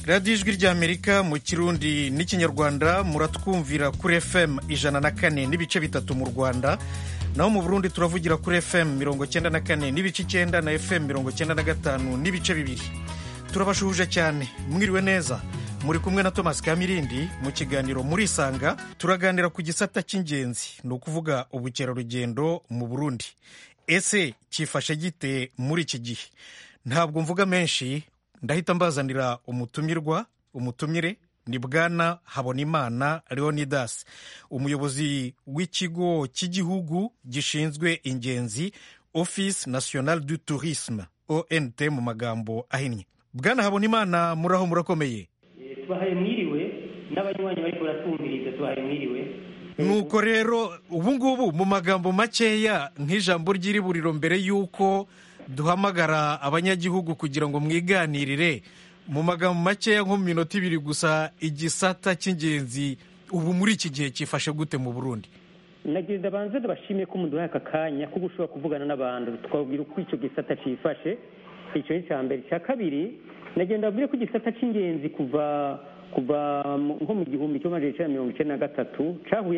radiyo ijwi ry'amerika mu kirundi n'ikinyarwanda muratwumvira kuri fm ijana na kane n'ibice bitatu mu rwanda naho mu burundi turavugira kuri fm mirongo cyenda na kane n'ibice icyenda na fm mirongo cyenda na gatanu n'ibice bibiri turabashuhuje cyane mwiriwe neza muri kumwe na thomas kamirindi mu kiganiro murisanga turaganira ku gisata cy'ingenzi ni ukuvuga ubukerarugendo mu burundi ese cyifashe gite muri iki gihe ntabwo mvuga menshi ndahita mbazanira umutumirwa umutumire ni bwana habonimana leonidas umuyobozi w'ikigo cy'igihugu gishinzwe ingenzi office national du tourisme ont mu magambo ahinnye bwana habonimana muraho murakomeye tubahaye mwiriwe n'abanywanyi bariko baratwumviriza tubahaye mwiriwe nuko rero ubu ngubu mu magambo makeya nk'ijambo ry'iriburiro mbere y'uko duhamagara abanyagihugu kugira ngo mwiganirire mu magambo makeya nko mu minota ibiri gusa igisata cy'ingenzi ubu muri iki gihe cyifashe gute mu burundi nagenda banze ndabashimiye ko muduhaye aka kanya ko gushobora kuvugana n'abantu twabwira uko icyo gisata cyifashe icyo ni icya mbere icya kabiri nagenda babwire ko igisata cy'ingenzi kuva kuva nko mu gihumbi kimwe magana cyenda mirongo icyenda na gatatu cyahuye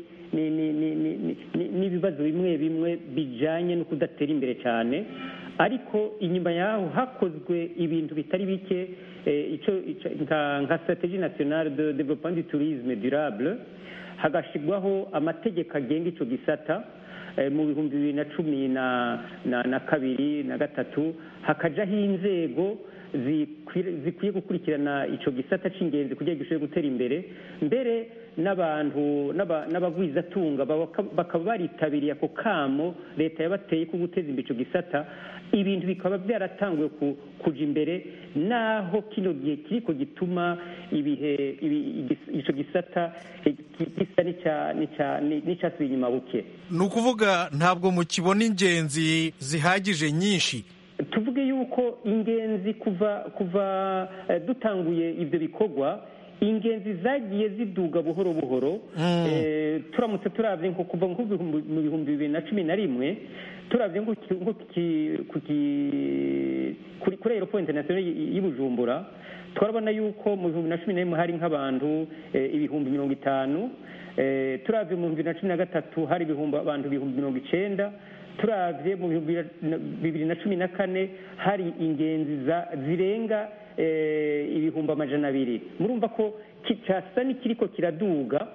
n'ibibazo bimwe bimwe bijyanye no kudatera imbere cyane ariko inyuma yaho hakozwe ibintu bitari bike nka strategie nationale de développement du tourisme durable hagashyirwaho amategeko agenga icyo gisata mu bihumbi bibiri na cumi na kabiri na gatatu hakajyaho inzego zikwiye gukurikirana icyo gisata cy'ingenzi kugira ngo gishobore gutera imbere mbere n'abantu n'abagwizatunga bakaba baritabiriye ako kamo leta yabateye ko guteza imbere icyo gisata ibintu bikaba byaratanguye kujya imbere naho kino gihe kiriko gituma ibihe icyo gisata gisa n'icyasubiye inyuma buke ni ukuvuga ntabwo mukibona ingenzi zihagije nyinshi tuvuge yuko ingenzi kuva kuva dutanguye ibyo bikorwa ingenzi zagiye ziduga buhoro buhoro turamutse turabye nko kuva mu bihumbi bibiri na cumi na rimwe turabye kuri aeroport international y'i bujumbura turabona yuko mu bihumbi na cumi na rimwe hari nk'abantu ibihumbi mirongo itanu turabye mu bihumbi na cumi na gatatu hari abantu ibihumbi mirongo icyenda turabye mu bihumbi bibiri na cumi na kane hari ingenzi zirenga ibihumbi amajana abiri murumva ko cyasa n'ikiriko kiraduga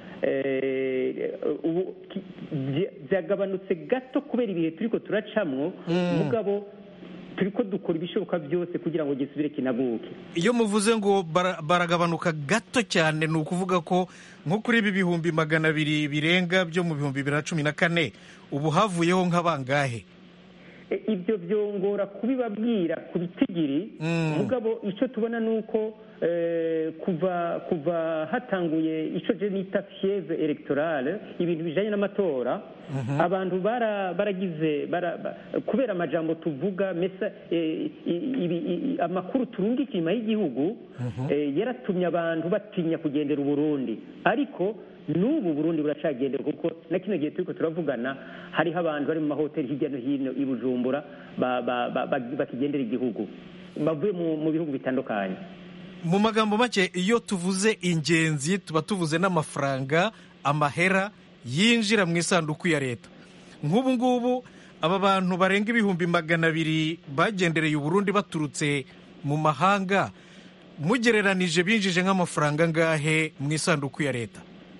ubu byagabanutse gato kubera ibihe turiko turacamwo mugabo turiko dukora ibishoboka byose kugira ngo gisubire kinaguke iyo muvuze ngo baragabanuka gato cyane ni ukuvuga ko nko kuri ibi bihumbi magana abiri birenga byo mu bihumbi bibiri na cumi na kane ubu havuyeho nk'abangahe ibyo byongora kubibabwira ku bitigiri mugabo icyo tubona ni uko kuva kuva hatanguye icyo je nita fieve electorale ibintu bijanye n'amatora abantu baragize kubera amajambo tuvuga mesa amakuru turungika inyuma y'igihugu yaratumye abantu batinya kugendera uburundi ariko n'ubu burundi buracagendera kuko na kino gihe turiko turavugana hariho abantu bari mu mahoteli hirya no hino i bujumbura bakigendera igihugu bavuye mu bihugu bitandukanye mu magambo make iyo tuvuze ingenzi tuba tuvuze n'amafaranga amahera yinjira mu isanduku ya leta nk'ubu ngubu aba bantu barenga ibihumbi magana abiri bagendereye uburundi baturutse mu mahanga mugereranije binjije nk'amafaranga angahe mu isanduku ya leta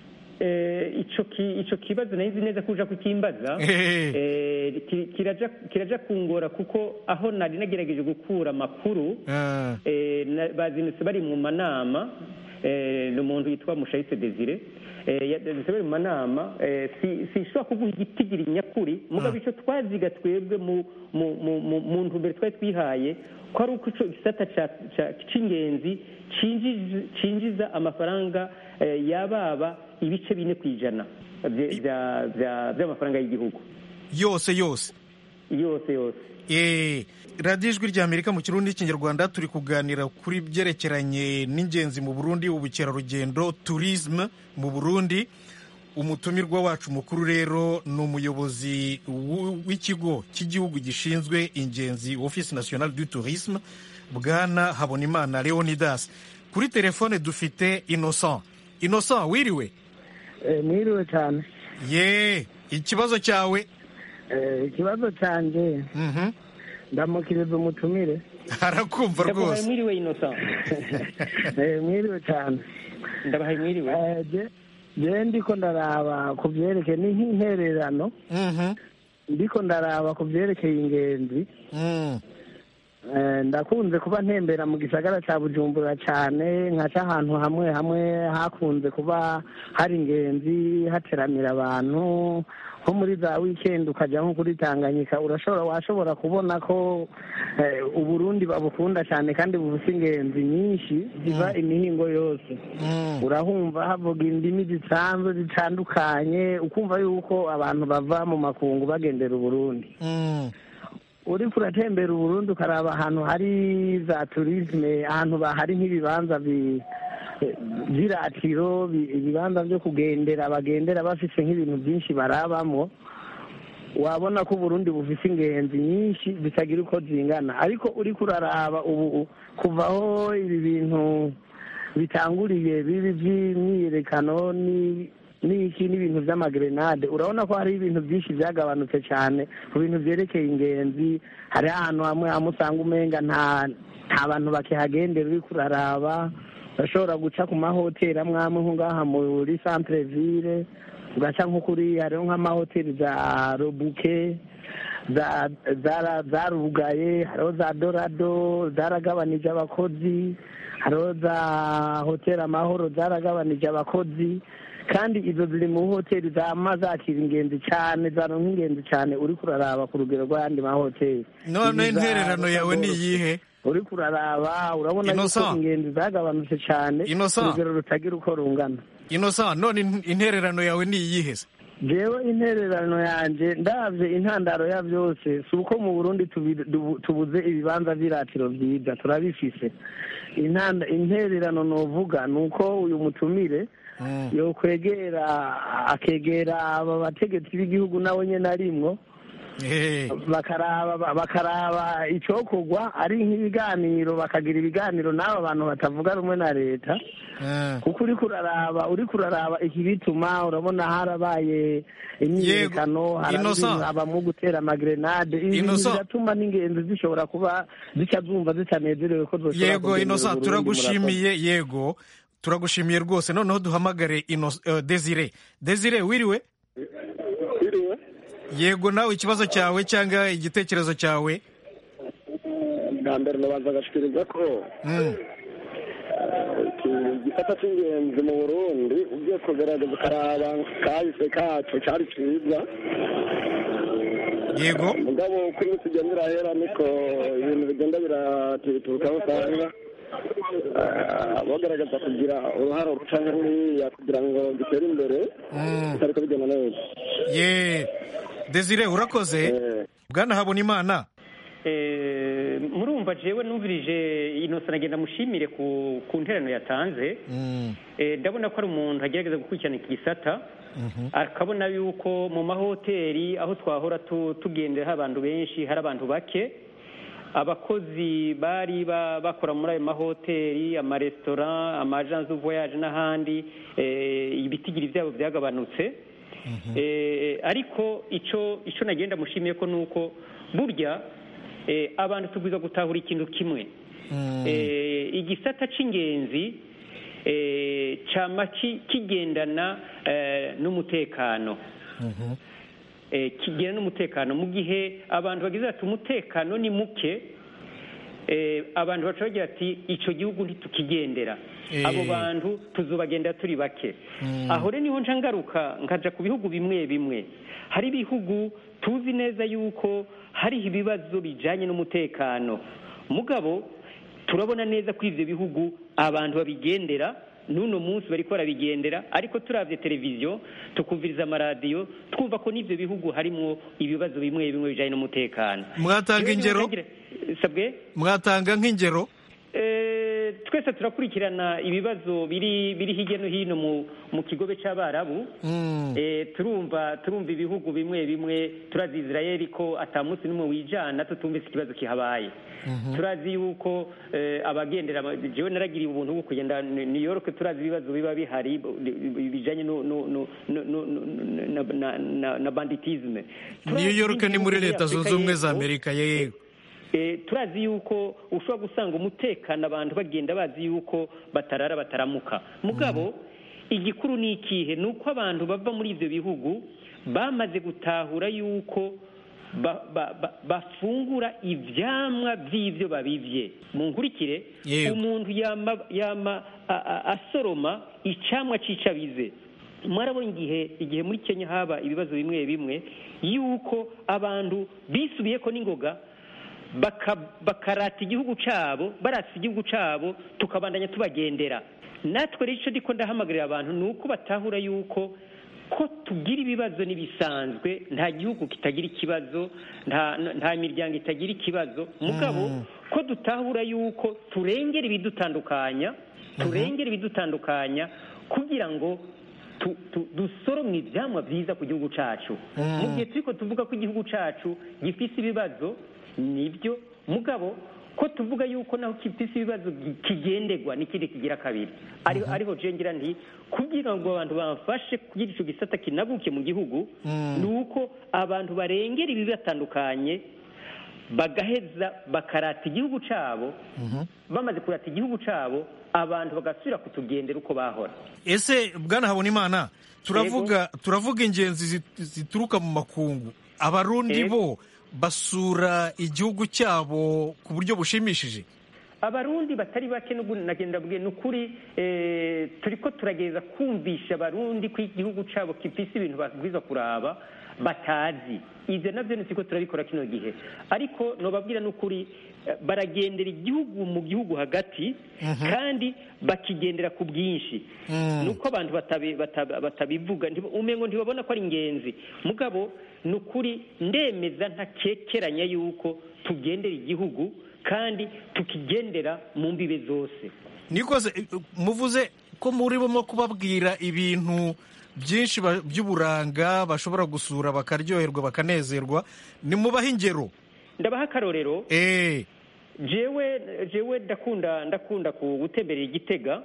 icyo kibazo nayo nzi neza ko uja kukimbaza kiraja kungora kuko aho nari nagerageje gukura amakuru bazinutse bari mu manama ni umuntu witwa mushayise desire yazinutse bari mu manama sinshobora kuguha igitigiri nyakuri mugabo icyo twaziga twebwe mu ntumbero twari twihaye ko ari uko icyo gisata cy'ingenzi cinjiza amafaranga yababa ibice bine ku ijana by'amafaranga y'igihugu yose yose yose yose radiyo ijwi ry'amerika mu kirundi n'ikinyarwanda turi kuganira kuri byerekeranye n'ingenzi mu burundi ubukerarugendo turisme mu burundi umutumirwa wacu mukuru rero ni umuyobozi w- w'ikigo cy'igihugu gishinzwe ingenzi office national du tourisme bwana habonimana leonidas kuri telefone dufite innocent innocent wiriwe mwiriwe cyane ye ikibazo cyawe Eh, ikibazo cyanjye Mhm. ndamukiriza umutumire arakumva ndabahaye rwose mwiriwe innocent Eh, mwiriwe cyane ndabahaye mwiriwe Eh, je- je ndiko ndaraba ku byerekeye ni nk'intererano Mhm. ndiko ndaraba ku byerekeye ingenzi Mm. Eh, ndakunze kuba ntembera mu gisagara cya bujumbura cyane nkaca ahantu hamwe hamwe hakunze kuba hari ingenzi hateramira abantu nko muri za wikendi ukajya nko kuri tanganyika urashobora washobora kubona ko eh, uburundi babukunda cyane kandi bufite ingenzi nyinshi ziva imihingo yose Mm. urahumva havuga indimi zisanzwe zitandukanye ukumva yuko abantu bava mu makungu bagendera uburundi Mm. uriko uratembera uburundi ukaraba ahantu hari za turisme ahantu ba- hari nk'ibibanza bi- vy'iratiro bi- ibibanza vyo kugendera bagendera bafise nk'ibintu byinshi barabamwo wabona ko uburundi bufise ingenzi nyinshi zitagira uko zingana ariko uriko uraraba ubu kuvaho ibi bintu bitanguriye bibi vy'imyiyerekano ni n'iki n'ibintu vy'amagrenade urabona ko hari ibintu byinshi byagabanutse cyane ku bintu vyerekeye ingenzi hari ahantu hamwe hamwe usanga umenga nta nta bantu bakihagendera uriko uraraba urashobora guca ku mahoteli amwe amwe nko ngaha muri centre ville ugaca nko kuri hariho nk'amahoteli za robuke za- zara- zarugaye hariho za dorado zaragabanije abakozi hariho za hoteli amahoro zaragabanije abakozi kandi izo ziri mu hoteli zama zakira ingenzi cyane zaronka ingenzi cyane uriko uraraba ku rugero rw'ayandi mahoteli none Izi za intererano yawe ni Rotadoro. iyihe uriko uraraba urabona Innocent. yuko ingenzi zagabanutse cyane Innocent. ku rugero rutagira uko rungana innocent none in- intererano yawe ni iyihe se jewe intererano yanje ndavye intandaro ya byose si uko mu burundi tubi- dubu- tubuze ibibanza vy'iratiro vyiza turabifise Intanda- intererano novuga ni uko uyu mutumire Mm. yokwegera akegera aba bategetsi b'igihugu nawe nyene arimwo Eh. bakaraba bakaraba icokorwa ari nk'ibiganiro bakagira ibiganiro n'aba bantu batavuga rumwe na leta Eh. kuko uriko uraraba uriko uraraba iki bituma urabona harabaye imyiyerekano Innocent. harabamwo gutera amagrenade ibi bintu Innocent. biratuma n'ingenzi zishobora kuba zica zumva zitanezerewe ko zoshobora yego kugendera innocent Uburundi, murakoze. turagushimiye yego turagushimiye rwose noneho duhamagare Inno- eh, desire desire wiriwe Biriwe yego nawe ikibazo cyawe cyangwa igitekerezo cyawe bwa mbere nabanza agashikiriza ko Mm. iki gisata cy'ingenzi mu burundi ugiye kugerageza ukaraba kahise kacu cyari cyiza yego mugabo uko iminsi igenda irahera niko ibintu bigenda biratituruka aho usanga ah, bagaragaza kugira uruhare ruca nk'uriya kugira ngo gitere imbere Mm. bitariko bigenda neza ye desire urakoze Eh, bwana habonimana Eh, murumva jewe numvirije innocent agenda mushimire ku ku nterano yatanze Mm. Eh, ndabona ko ari umuntu agerageza gukurikirana iki gisata akabona yuko mu mahoteli aho twahora tu- tugendera hari abantu benshi hari abantu bake abakozi bari ba- bakora muri ayo mahoteli amaresitora amajansi voyage n'ahandi eh, ibitigiri byabo byagabanutse Eh, ariko icyo icyo nagenda mushimiye ko ni uko burya eh, abantu tubwiza gutahura ikintu kimwe Mm. Eh, igisata c'ingenzi eh, cama ki- kigendana eh, n'umutekano Mhm. eh, kigena n'umutekano mu gihe abantu bagize ati umutekano ni muke eh, abantu baca bagira ati icyo gihugu ntitukigendera Eh. abo bantu tuzobagendera turi bake Mm. aho rero niho nca ngaruka nkaja ku bihugu bimwe bimwe hari ibihugu tuzi neza yuko hariho ibibazo bijanye n'umutekano mugabo turabona neza ko ivyo bihugu abantu babigendera n'uno munsi bariko barabigendera ariko turavye televiziyo tukumviriza amaradiyo twumva ko n'ivyo bihugu harimwo ibibazo bimwe bimwe bijanye n'umutekano mwatanga Rero niho ingero ntagira- sabwe mwatanga nk'ingero Eh, twe twese turakurikirana ibibazo biri biri hirya no hino mu mu kigobe cy'abarabu Eh, turumva turumva ibihugu bimwe bimwe turazi israel ko atamunsi n'umwe wijana tutumvise ikibazo kihabaye turazi yuko eh, abagendera ama- jewe naragiriye ubuntu bwo kugenda New New York turazi ibibazo biba bihari bi- bijanye no no no no no- no- na na na, na banditisme new york ni muri leta zunze ubumwe za amerika yego Eh, turazi yuko ushobora gusanga umutekano abantu bagenda bazi yuko batarara bataramuka mugabo igikuru ni ikihe ni uko abantu bava muri ibyo bihugu bamaze gutahura yuko ba- ba- ba- bafungura ivyamwa vy'ivyo babivye mu nkurikire Yego. umuntu yama yama a- a- asoroma icamwa c'icabize mwarabona igihe igihe muri kenya haba ibibazo bimwe bimwe yuko abantu bisubiyeko n'ingoga baka- bakarata igihugu cabo barata igihugu cabo tukabandanya tubagendera natwe rero ico ndiko ndahamagarira abantu ni uko batahura yuko ko tugira ibibazo n'ibisanzwe nta gihugu kitagira ikibazo nta nta miryango itagira ikibazo mugabo ko dutahura yuko turengera ibidutandukanya turengera ibidutandukanya kugira ngo tu- tu- dusoromwe ivyamwa vyiza ku gihugu cacu mu gihe turiko tuvuga ko igihugu cacu gifise ibibazo nibyo mugabo ko tuvuga yuko naho gifise ibibazo gi- kigenderwa n'ikindi kigira kabiri ariho ariho je ngira nti kugira ngo abantu bamfashe kugira ico gisata kinaguke mu gihugu ni uko abantu barengera ibibatandukanye bagaheza bakarata igihugu cabo bamaze kurata igihugu cabo abantu bagasubira kutugendera uko bahora ese bwana habonimana turavuga turavuga ingenzi zit- zituruka mu makungu abarundi Yego. bo basura igihugu cyabo ku buryo bushimishije abarundi batari bake n'ubu nagenda bwe ni ukuri eh, turiko turagereza kumvisha abarundi ko igihugu cabo gifise ibintu babwiza kuraba batazi ivyo navyo nitiko turabikora kino gihe ariko nobabwira n'ukuri eh, baragendera igihugu mu gihugu hagati kandi bakigendera ku bwinshi nuko abantu batabi- bata- batabivuga ntiba- umengo ntibabona ko ari ingenzi mugabo ni ukuri ndemeza ntakekeranya yuko tugendera igihugu kandi tukigendera mu mbibe zose nikoze eh, muvuze ko muri bo kubabwira ibintu byinshi ba- by'uburanga bashobora gusura bakaryoherwa bakanezerwa nimubahe ingero ndabaha akarorero eh jewe jewe ndakunda ndakunda ku gutemberera igitega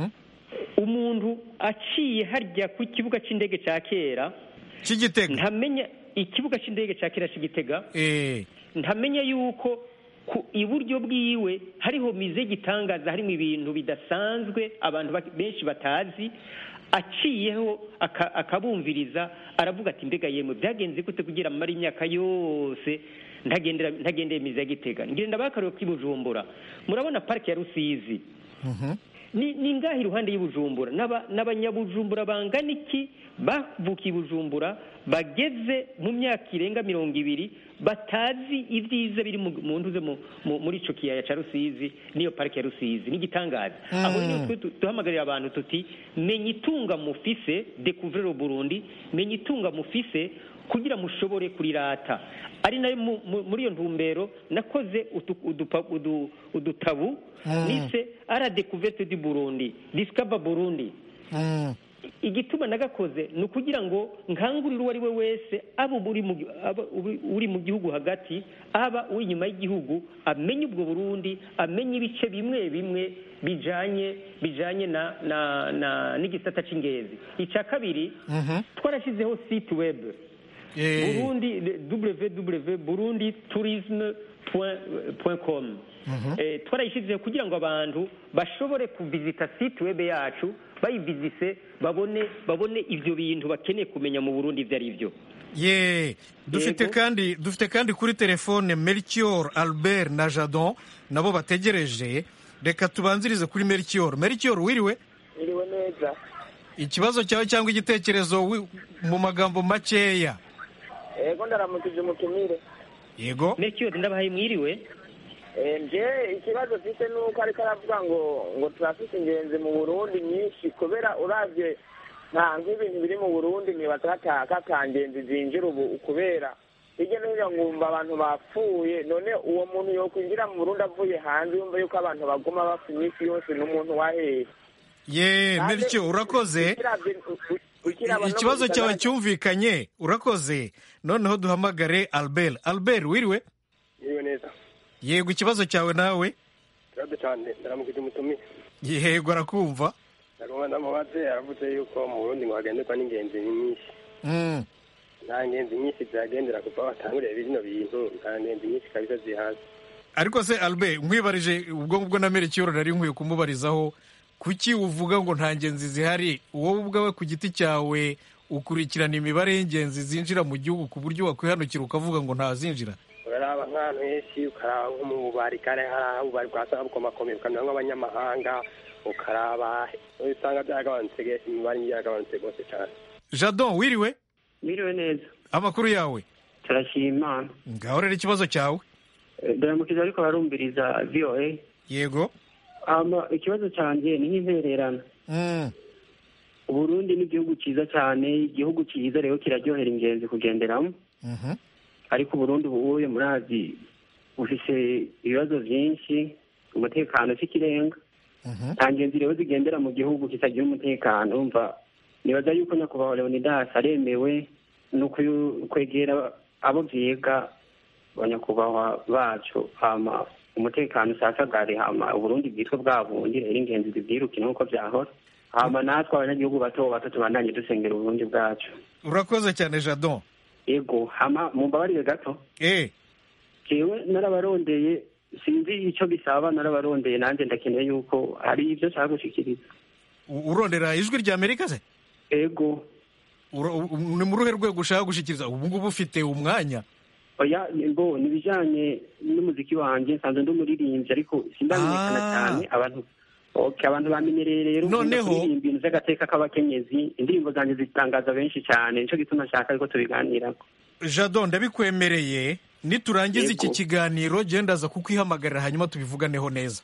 umuntu aciye harya ku kibuga c'indege ca kera cy'igitega ntamenya ikibuga c'indege ca kera c'igitega eh ntamenya yuko ku iburyo bwiwe hariho mize y'igitangaza harimo ibintu bidasanzwe abantu ba- benshi batazi aciyeho aka- akabumviriza aravuga ati mbega yemwe byagenze gute kugira amara imyaka yose ntagendera ntagendeye mize ya gitega ngenda bakareba k'i bujumbura murabona parike ya rusizi ni ni ngaha iruhande y'ubujumbura N'aba- n'abanyabujumbura bangana iki bavukiye i bujumbura bageze mu myaka irenga mirongo ibiri batazi ibyiza biri mu- mu ntuze mu- mu- muri ico kiyaya ca rusizi n'iyo parike ya rusizi n'igitangaza aho rero twe tu- duhamagarira abantu tuti menya itunga mufise découvrir le burundi menya itunga mufise kugira mushobore kurirata ari nayo mu- mu- muri iyo ntumbero nakoze utu- udupa- udu- udutabu nise ara découverte du burundi discover burundi Mm. igituma nagakoze ni ukugira ngo nkangurire uwo ari we wese aba uri mu gi- aba uri- uri mu gihugu hagati aba uri inyuma y'igihugu amenye ubwo burundi amenye ibice bimwe bimwe bijanye bijanye na na na n'igisata c'ingenzi icya kabiri twarashyizeho site web eh burundi www burundi tourisme com twarayishyizeho kugira ngo abantu bashobore kuvizita site web yacu bayivizise babone babone ibyo bintu bakeneye kumenya mu burundi ibyo ari byo ye dufite Yego. kandi dufite kandi kuri telefone melchior albert na jadon nabo bategereje reka tubanzirize kuri melchior melchior wiriwe iriwe neza ikibazo cyawe cyangwa igitekerezo wi- mu magambo makeya ego ndaramukije umutumire yego mercure ndabahaye mwiriwe Eh, nje ikibazo mfite ni uko ariko aravuga ngo ngo turafite ingenzi mu burundi nyinshi kubera uravye nta nk'ibintu biri mu burundi nibaza kata- katangenzi zinjira ubu kubera hirya no hino nkumva abantu bapfuye none uwo muntu yokwinjira mu burundi avuye hanze yumva yuko abantu baguma bapfa iminsi yose n'umuntu wahehe ye bityo urakoze ikibazo cyawe cyumvikanye urakoze noneho duhamagare albert albert wiriwe yewe neza yego ikibazo cyawe nawe ikibazo cyane ndaramukije umutumire yego arakumva ndagomba ndamubaze aravuze yuko mu burundi ngo hagenderwa n'ingenzi nyinshi Mm. nta ngenzi nyinshi zihagendera kuva batanguriye bino bintu nta ngenzi nyinshi kabisa zihaza ariko se albert nkwibarije ubwo ngubwo na merekiyoro nari nkwiye kumubarizaho kuki uvuga ngo nta ngenzi zihari wowe ubwawe ku giti cyawe ukurikirana imibare y'ingenzi zinjira mu gihugu ku buryo wakwihanukira ukavuga ngo ntazinjira uraraba nk'ahantu henshi ukaraba nko mu bubari kare hari aho ububari bwasanga bukomakomeye ukamenya nk'abanyamahanga ukaraba usanga byaragabanutse ge- imibare yaragabanutse rwose cyane jadon wiriwe Mwiriwe neza amakuru yawe turashima imana ngaho rero ikibazo cyawe Eh, ndaramukije ariko barumviriza voa yego ama ikibazo cyanjye ni nk'intererano Mm. uburundi ni igihugu cyiza cyane igihugu cyiza rero kiraryohera ingenzi kugenderamo Mhm. ariko uburundi ubuye murazi bufise ibibazo byinshi umutekano si ikirenga Mhm. nta ngenzi rero zigendera mu gihugu kitagira umutekano umva nibaza yuko nyakubahwa leonidas aremewe no kuyu- kwegera abo byiga abanyakubahwa bacu hama umutekano usasagare hama uburundi bwitwe bwa bundi rero ingenzi zibwiruke nk'uko byahora hama natwe abanyagihugu bato bato tubandanye dusengera uburundi bwacu urakoze cyane jadon yego hama mumbabarire gato eh jewe narabarondeye sinzi icyo bisaba narabarondeye nanjye ndakeneye yuko hari ibyo nshaka gushikiriza u- urondera ijwi rya amerika se ego Uro- u- ni mu ruhe rwego ushaka gushikiriza ubu ngubu ufite umwanya oya bo ni ibijyanye n'umuziki wanjye nsanzwe ndi umuririmbyi ariko sindamenyekana Ah. cyane abantu okay, abantu bamenyereye rero Noneho- kuririmba ibintu by'agateka k'abakenyezi indirimbo zanjye zitangaza benshi cyane nicyo gituma nshaka ariko tubiganirako jadon ndabikwemereye niturangiza iki Yego. kiganiro genda aza kukwihamagarira hanyuma tubivuganeho neza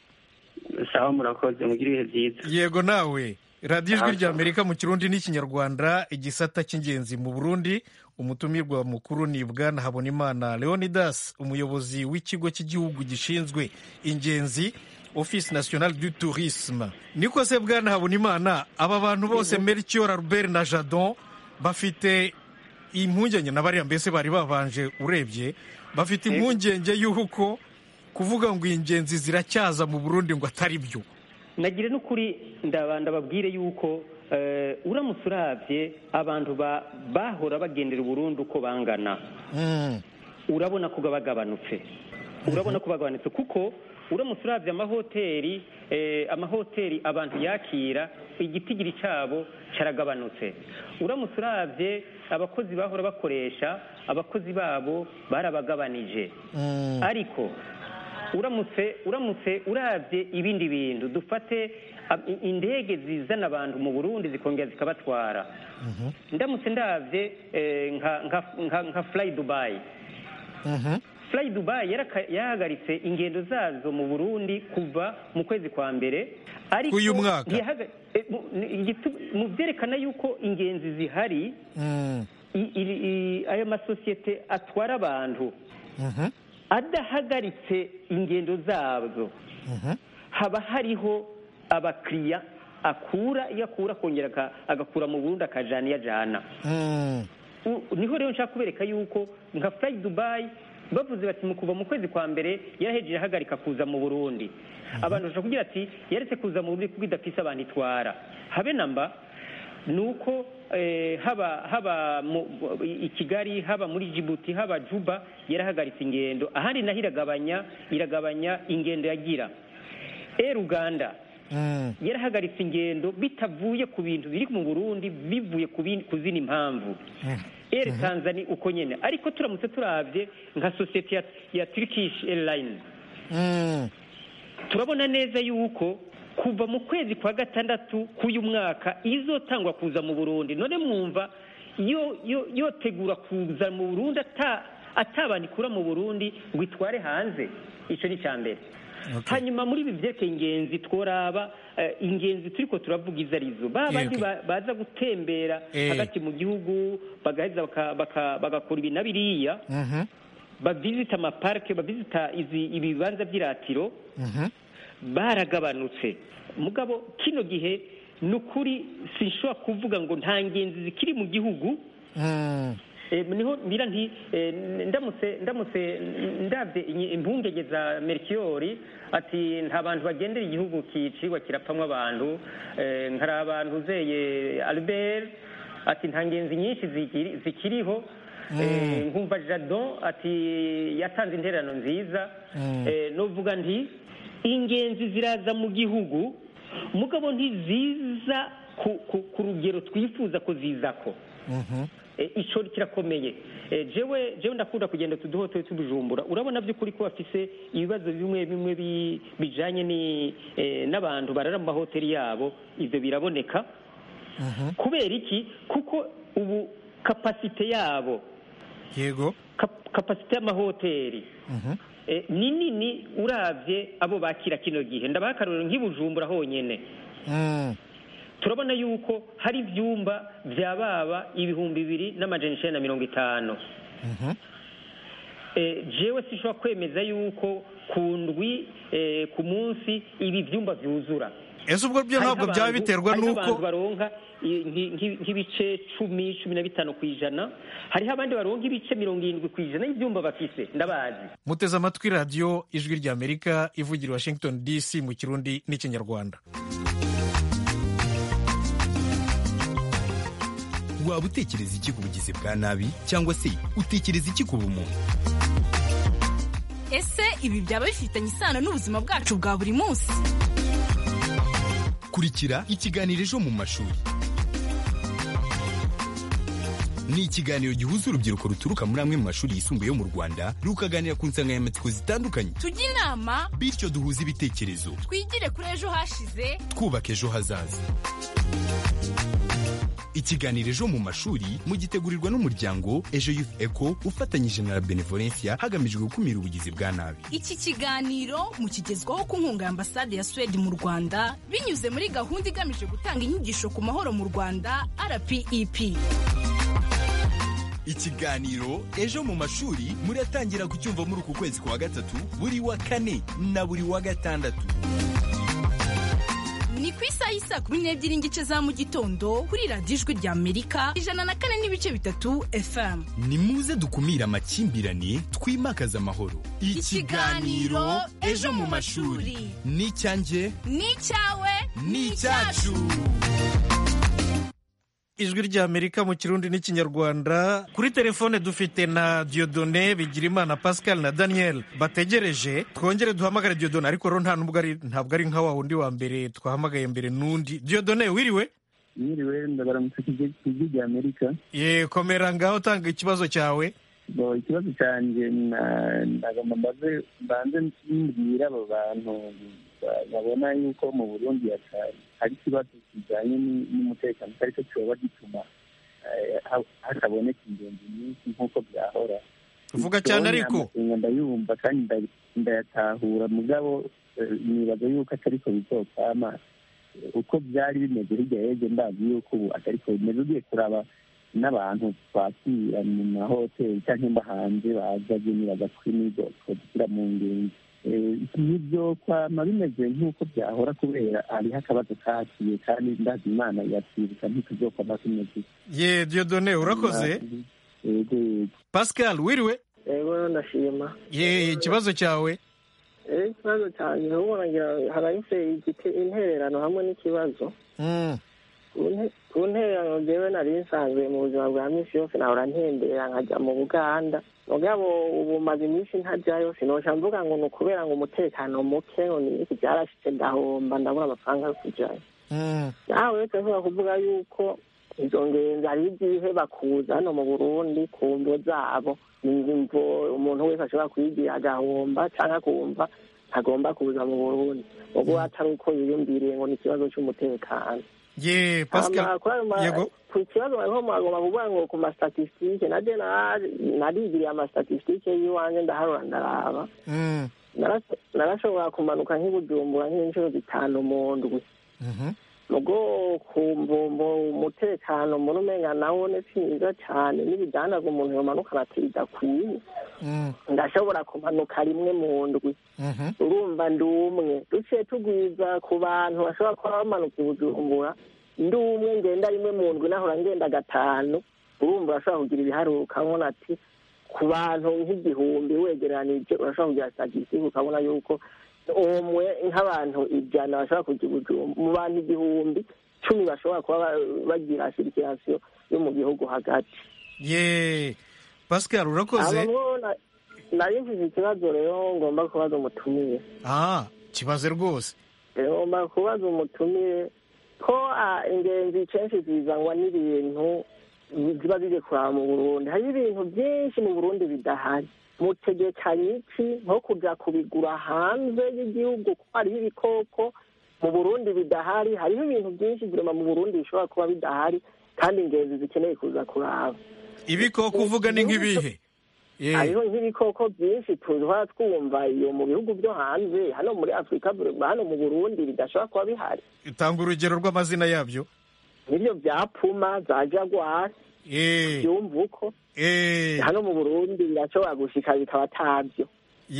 sawa murakoze mugire ibihe byiza yego nawe radiyo ijwi Ah, rya sawa. amerika mu kirundi n'ikinyarwanda igisata cy'ingenzi mu burundi umutumirwa mukuru ni bwana habonimana leonidas umuyobozi w'ikigo cy'igihugu gishinzwe ingenzi office national du tourisme niko se bwana habonimana aba bantu bose melchior albert na jadon bafite impungenge na bariya mbese bari babanje urebye bafite impungenge y'uko kuvuga ngo ingenzi ziracyaza mu burundi ngo atari byo nagire n'ukuri ndabanda babwire yuko eh, uramutse urabye abantu ba- bahora bagendera uburundi uko bangana Mm. urabona ko bagabanutse urabona ko bagabanutse kuko uramutse urabye amahoteli eh, amahoteli abantu yakira igitigiri cyabo cyaragabanutse uramutse urabye abakozi bahora bakoresha abakozi babo barabagabanije Mm. ariko uramutse uramutse urabye ibindi bintu dufate ab- i- indege zizana abantu mu burundi zikongera zikabatwara ndamutse ndabye eh, nka nka nka nka fly dubai Mhm. fly dubai yaraka- yahagaritse ingendo zazo mu burundi kuva mu kwezi kwa mbere ariko K'uyu mwaka? ntiyahaga- eh, mu- ni- igitu- mu byerekana yuko ingenzi zihari Mm. i- i- i- aya masosiyete atwara abantu Mhm. adahagaritse ingendo zazo Mhm. haba hariho abakiriya akura iyo akura akongera aka- agakura mu burundi akajana iyo ajana Mm. U- niho rero nshaka kubereka yuko nka fly dubai bavuze bati mu kuva mu kwezi kwa mbere yarahejeje ahagarika kuza mu burundi abantu bashobora kugira ati yaretse kuza mu burundi kuko idafise abantu itwara habe namba ni uko eh, haba haba mu, i kigali haba muri jibuti haba juba yarahagaritse ingendo ahandi naho iragabanya iragabanya ingendo yagira air uganda Mm. yarahagaritse ingendo bitavuye ku bintu biri mu burundi bivuye ku bin- ku zindi mpamvu eri tanzania uko nyine ariko turamutse turabye nka sosiyete ya, ya turkish airline Mm. turabona neza yuko kuva mu kwezi kwa gatandatu k'uyu mwaka izotangwa kuza mu burundi none mwumva yo yo yotegura kuza mu burundi ata atabana ikura mu burundi ngo itware hanze icyo ni icya mbere hanyuma muri ibi byerekeye ingenzi tworaba eh, ingenzi turiko turavuga izo arizo ba bandi okay. ba- baza gutembera Eh. hagati mu gihugu bagaheza baka- baka- bagakora ibi na biriya Mhm, bavisita amaparike bavisita izi ibibanza by'iratiro mhm. baragabanutse mugabo kino gihe ni ukuri sinshobora kuvuga ngo nta ngenzi zikiri mu gihugu Mm, Eh, niho mbira nti eh, ndamutse ndamutse ndabye inyi- impungenge za merikiyori ati nta bantu bagendera igihugu kicirwa kirapfamwo abantu eh, nkari abantu uzeye albert ati nta ngenzi nyinshi zikiri- zikiriho Eh, nkumva jadon ati yatanze intererano nziza Eh, novuga nti ingenzi ziraza mu gihugu mugabo ntiziza ku, ku, ku rugero twifuza ko zizako mhm. Eh, ico kirakomeye Eh, jewe jewe ndakunda kugenda tuduhotoye tubujumbura urabona by'ukuri ko bafise ibibazo bimwe bimwe bi- bijanye ni eh, n'abantu barara mu mahoteli yabo ivyo biraboneka kubera iki kuko ubu kapasite yabo yego kap- kapasite y'amahoteli Mhm. eh, ni nini uravye abo bakira kino gihe ndabaha akarorero nk'ibujumbura honyene Mm, turabona yuko hari ibyumba bya baba ibihumbi bibiri n'amajana icyenda na mirongo itanu mhm. Eh, jewe sinshobora kwemeza yuko ku ndwi eh, ku munsi ibi byumba byuzura ese ubwo byo ntabwo Hariho byaba abantu- biterwa hariho n'uko abantu baronka i- nki- nki- nk'ibice cumi cumi na bitanu ku ijana hariho abandi baronka ibice mirongo irindwi ku ijana y'ibyumba bafise ndabazi muteze amatwi radiyo ijwi ry'amerika ivugira i washington dc mu kirundi n'ikinyarwanda waba utekereza iki ku bugizi bwa nabi cyangwa se utekereza iki ku bumuntu ese ibi byaba bifitanye isano n'ubuzima bwacu bwa buri munsi kurikira ikiganiro ejo mu mashuri ni ikiganiro gihuza urubyiruko ruturuka muri amwe mu mashuri yisumbuye yo mu rwanda rukaganira ku nsanganyamatsiko zitandukanye tujye inama bityo duhuze ibitekerezo twigire kuri ejo hashize twubaka ejo hazaza ikiganiro ejo mu mashuri mugitegurirwa n'umuryango ejo youth eco ufatanyije na la benevolencia hagamijwe gukumira ubugizi bwa nabi iki kiganiro mukigezwaho ku nkunga ya ambasade ya suwede mu rwanda binyuze muri gahunda igamije gutanga inyigisho ku mahoro mu rwanda rpep ikiganiro ejo mu mashuri muratangira kucyumva muri uku kwezi kwa gatatu buri wa kane na buri wa gatandatu ni ku isaha y'isaa kumi n'ebyiri n'igice za mu gitondo kuri radiyo ijwi rya amerika ijana na kane n'ibice bitatu fm ni muze dukumire amakimbirane twimakaze amahoro Ikiganiro Ejo mu Mashuri. ni icyanjye ni icyawe ni icyacu ijwi ry'amerika mu kirundi n'ikinyarwanda kuri telefone dufite na diodone bigirimana pascal na daniel bategereje twongere duhamagare diodone ariko rero nta nubwo ari ntabwo ari nka wa wundi wa mbere twahamagaye mbere n'undi diodone wiriwe mwiriwe ndabaramutse ku ijwi rya amerika ye komera ngaho tanga ikibazo cyawe bo ikibazo cyanjye na- ndagomba mbaze mbanze mbwira abo bantu ba- babona yuko mu burundi hata- hari ikibazo kijyanye ni- n'umutekano atari cyo cyoba gituma eh, ha- hataboneka ingenzi nyinshi nk'uko byahora vuga cyane ariko amakenga ndayumva kandi nda- ndayatahura mugabo eh, nibaza yuko atari ko bizopfama Eh, uko byari bimeze hirya y'ejo ndazi yuko ubu atari ko bimeze ugiye kuraba n'abantu twakira mu mahoteli cyangwa mba hanze baza nibaza kuri nizo twashyira mu ngenzi Eh, nibyo kwama bimeze nk'uko byahora kubera hariho akabazo kakiye kandi ndazi imana yatwibuka ntituzokwama tumeze ye diodone urakoze yego yego pascal wiriwe yego ndashima ye ikibazo cyawe Eh, ikibazo cyanjye ubona ngira harahise igite intererano hamwe n'ikibazo Mm, ku nte- ku ntererano jewe nari nsanzwe mu buzima bwa minsi yose nahora ntembera nkajya mu buganda mugabo ubu maze iminsi ntajyayo sinoca mvuga ngo ni ukubera ngo umutekano muke ngo ni iki byarashitse ndahomba ndabura amafaranga yo kujyayo mm, nawe uretse nshobora kuvuga yuko izo ngenzi hari igihe bakuza hano mu burundi ku mvo zabo ni imvo umuntu wese ashobora kuyigira agahomba cyangwa akumva ntagomba kuza mu burundi ubwo atari uko yiyumviriye ngo ni ikibazo cy'umutekano ye pascal Hama kuri ayo ma- yego ku kibazo bariho mwagomba kuvuga ngo ku mastatistike naje na- narigiriye amastatistike y'iwanjye ndaharura ndaraba Mm, Naraso- narashobora kumanuka nk'ibujumbura nk'inshuro zitanu mu ndwi mhm. mugo ku mbumbo umutekano muri umenga nawo ni mwiza cyane n'ibidandazwa umuntu yomanukana ati bidakwiye Mm, ndashobora kumanuka rimwe mu ndwi mhm. urumva ndi umwe duciye tugwiza ku bantu bashobora kuba bamanuka i bujumbura ndi umwe ngenda rimwe mu ndwi nahora ngenda gatanu urumva urashobora kugira ibiharuro ukabona ati ku bantu nk'igihumbi wegeranije urashobora kugira statisitike ukabona yuko umwe nk'abantu ijana bashobora kujya i bujumbura mu bantu igihumbi cumi bashobora kuba ba- bagira sirikirasiyo yo mu gihugu hagati ye pascal urakoze abamwo na- nari mfise ikibazo rero ngomba kubaza umutumiye ah kibaze rwose ngomba kubaza umutumire ko ah, ingenzi kenshi zizanwa n'ibintu ziba zije kuraba mu burundi hari ibintu byinshi mu burundi bidahari mutegekanye iki nko kuja kubigura hanze y'igihugu ko hariho ibikoko mu burundi bidahari hariho ibintu byinshi birema mu burundi bishobora kuba bidahari kandi ingenzi zikeneye kuza kuraba ibikoko uvuga ni nk'ibihe Ye. hariho nk'ibikoko byinshi tuba twumva iyo mu bihugu byo hanze hano muri afurika hano mu burundi bidashobora kuba bihari tanga urugero rw'amazina yabyo nibyo bya puma za jaguar Eh, byumva uko eh, hano mu burundi birashobora gushika bikaba atabyo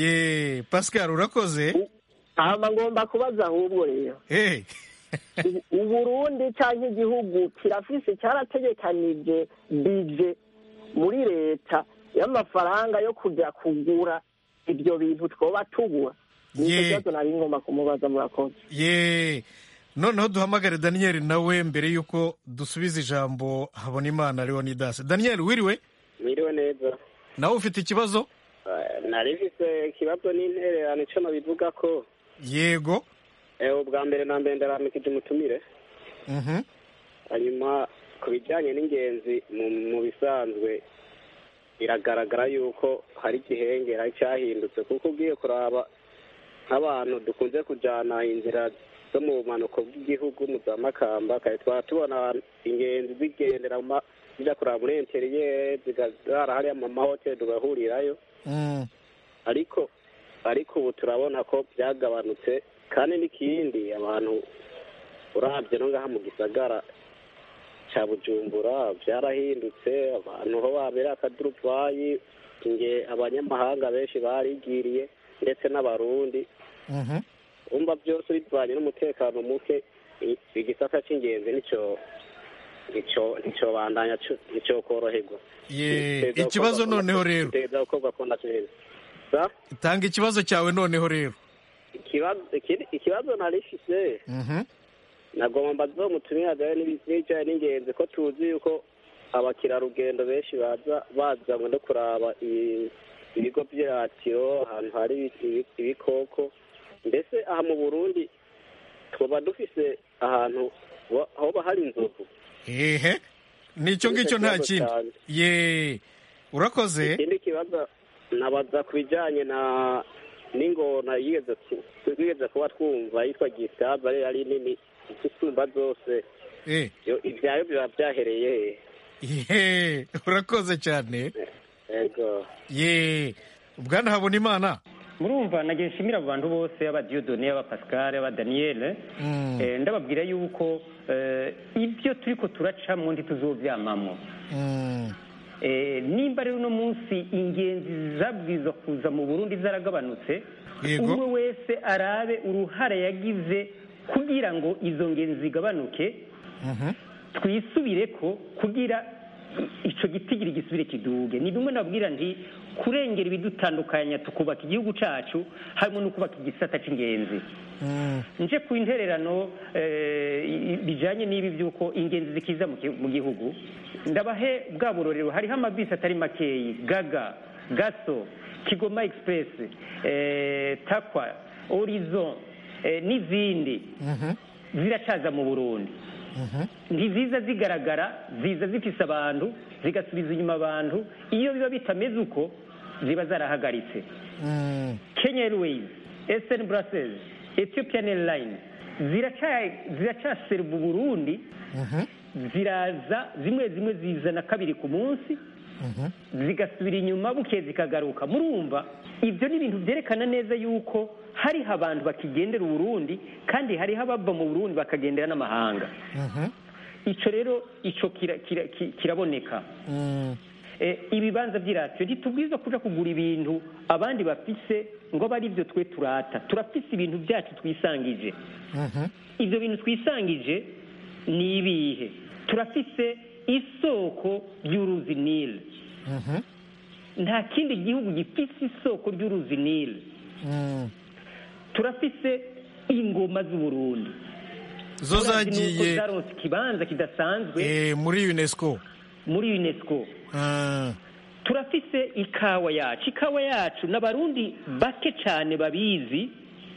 ye pascal urakoze hama ngomba kubaza ahubwo rero Eh, U- uburundi cyangwa igihugu kirafise cyarategekanije bije muri leta y'amafaranga yo kujya kugura ibyo bintu twoba tugura nicyo Ye. kibazo nari ngomba kumubaza murakoze ye noneho duhamagare daniel nawe mbere y'uko dusubiza ijambo habonimana leonidas daniel wiriwe Mwiriwe neza nawe ufite ikibazo Eh, nari mfise ikibazo n'intererano ico nabivuga ko yego eh, ubwa mbere na mbere ndaramikije umutumire Mhm. hanyuma ku bijyanye n'ingenzi mu mu bisanzwe biragaragara yuko hari igihengera cyahindutse kuko ugiye kuraba nk'abantu dukunze kujyana inzira zo mu bumanuko bw'igihugu mu za makamba kare twaba tubona ingenzi zigendera mu ma- zijya kuraba muri interiyeri zigazara hariya mu mahoteli tugahurirayo Mm. ariko ariko ubu turabona ko byagabanutse kandi n'ikindi abantu urabye no ngaha mu gisagara cya bujumbura byarahindutse abantu ho babera akaduruvayi nge abanyamahanga benshi barigiriye ndetse n'abarundi Mhm. umva byose bivanye n'umutekano muke i- igisata cy'ingenzi nicyo nicyo nicyo bandanya cu- nicyo koroherwa ye ikibazo noneho rero iteza gukorwa ko nacyo sa tanga ikibazo cyawe noneho rero ikibazo ikindi- ikibazo narifise Mhm. nagomba zo mutumira dore n'ibijyanye n'ingenzi ko tuzi yuko abakerarugendo benshi baza bazanywe no kuraba i- ibigo by'iratiro ahantu hari ibi- ibikoko mbese aha mu burundi twaba dufise ahantu wa- hoba hari inzovu ehe nicyo ngicyo nta kindi ye urakoze ikindi kibazo nabaza ku bijyanye na n'ingona yigeze ku- twigeze kuba twumva yitwa gisaza rero ari nini isumba zose Eh, Yo- ibyayo biba byahereye ye urakoze cyane yego ye bwana habonimana murumva nagiye nshimira abo bantu bose aba Dieudonné aba Pascal aba Daniel Mm. eh, ndababwira yuko eh, ibyo turiko turacamwo ntituzovyamamwo Mm. Eh, nimba rero uno munsi ingenzi zabwirizwa kuza mu burundi zaragabanutse Yego. umwe wese arabe uruhare yagize kugira ngo izo ngenzi zigabanuke Mhm. twisubire ko kugira i- ico gitigiri gisubire kiduge ni bimwe nabwira nti kurengera ibidutandukanya tukubaka igihugu cacu harimo no kubaka igisata c'ingenzi Mm. nje ku intererano eh, i- bijanye n'ibi by'uko ingenzi zikiza mu ki- mu gihugu ndabahe bwa burorero hariho amabisi atari makeyi gaga gaso kigoma express eh, takwa horizon eh, n'izindi Mhm. ziracaza mu burundi Mhm. ntiziza zigaragara ziza zifise abantu zigasubiza inyuma abantu iyo biba bitameze uko ziba zarahagaritse Mm. Kenya Airways, Eastern Brussels, Ethiopian Airlines, ziracaseruba uburundi ziraza zimwe zimwe zizana kabiri ku munsi zigasubira inyuma buke zikagaruka murumva ibyo ni ibintu byerekana neza yuko hariho abantu bakigendera uburundi kandi hariho abava mu burundi bakagendera n'amahanga icyo rero icyo kiraboneka ibibanza by'iradiyo ntitubwiza kuja kugura ibintu abandi bafise ngo abe ari byo twe turata turafise ibintu byacu twisangije ibyo bintu twisangije ni ibihe turafise isoko ry'uruzi nile nta kindi gihugu gifise isoko ry'uruzi nile turafise ingoma z'uburundi zo zagiye zaronse ikibanza kidasanzwe muri unesco muri unesco turafise ikawa yacu ikawa yacu n'abarundi bake cyane babizi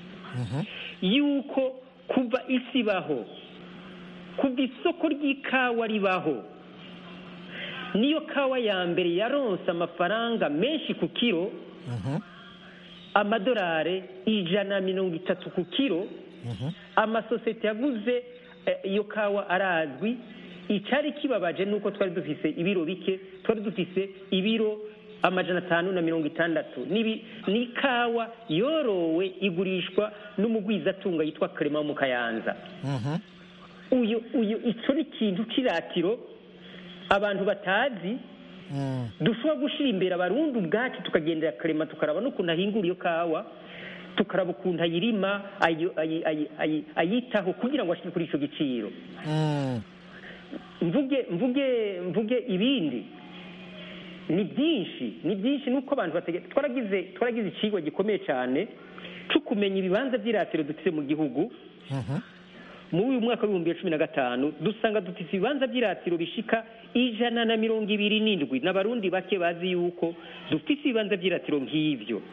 yuko kuva isi ibaho kuva isoko ry'ikawa ribaho niyo kawa ya mbere yaronse amafaranga menshi ku kiro amadolari ijana na mirongo itatu ku kiro amasosiyete yaguze iyo kawa arazwi icyari kibabaje ni uko twari dufise ibiro bike twari dufise ibiro amajana atanu na mirongo itandatu ni ikawa yorowe igurishwa n'umugwizatunga yitwa karema mu kayanza uyu uyu icyo ni ikintu cy'iratiro abantu batazi dushobora gushyira imbere abarundi ubwacu tukagendera karema tukaraba n'ukuntu ahingura iyo kawa tukaraba ukuntu ayirima ayitaho kugira ngo ashyire kuri icyo giciro mvuge mvuge mvuge ibindi ni byinshi ni byinshi nuko abantu bategeka twaragize twaragize ikigo gikomeye cyane cyo kumenya ibibanza by'iratiro dufite mu gihugu muri uyu mwaka w'ibihumbi bibiri cumi na gatanu dusanga dufite ibibanza by'iratiro bishika ijana na mirongo ibiri n'indwi n'abarundi bake bazi yuko dufite ibibanza by'iratiro nk'ibyo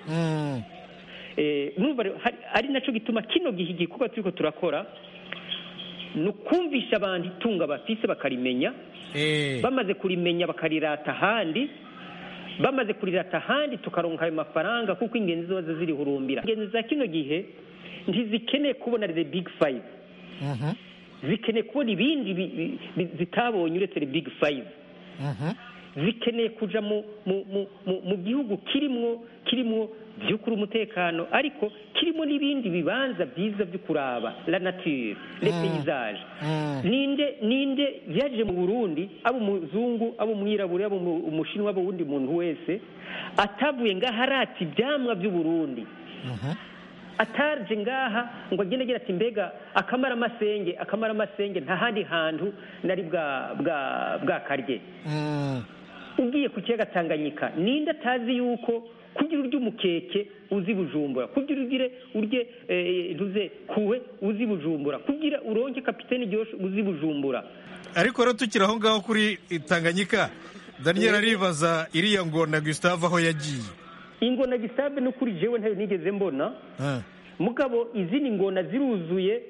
ari nacyo gituma kino gihe igikorwa turi ko turakora ni ukumvisha abantu itunga bafise bakarimenya bamaze kurimenya bakarirata ahandi bamaze kurirata ahandi tukaronka ayo mafaranga kuko ingenzi ziba zirihurumbira ingenzi za kino gihe ntizikeneye kubona the big five zikeneye kubona ibindi zitabonye uretse the big five zikeneye kuja mu gihugu kirimwo kirimwo by'ukuri umutekano ariko kirimo n'ibindi bibanza byiza byo kuraba la nature le paysage ninde ninde yaje mu Burundi abo umuzungu abo umwirabure abo umushinwa abo wundi muntu wese atavuye ngaha arata ibyamwa by'u Burundi ataje ngaha ngo agende agira ati mbega akamara amasenge akamara amasenge nta handi hantu nari bwa bwa bwakarye ugiye ku kiyaga tanganyika ninde atazi yuko kugira urya umukeke uzi bujumbura kugira ugire urye ntuze kuwe uzi bujumbura kugira uronke kapitene ryoshe uzi bujumbura ariko rero tukiri aho ngaho kuri tanganyika daniel aribaza iriya ngona gustave aho yagiye ingona gustave no kuri jewe ntayo nigeze mbona mugabo izindi ngona ziruzuye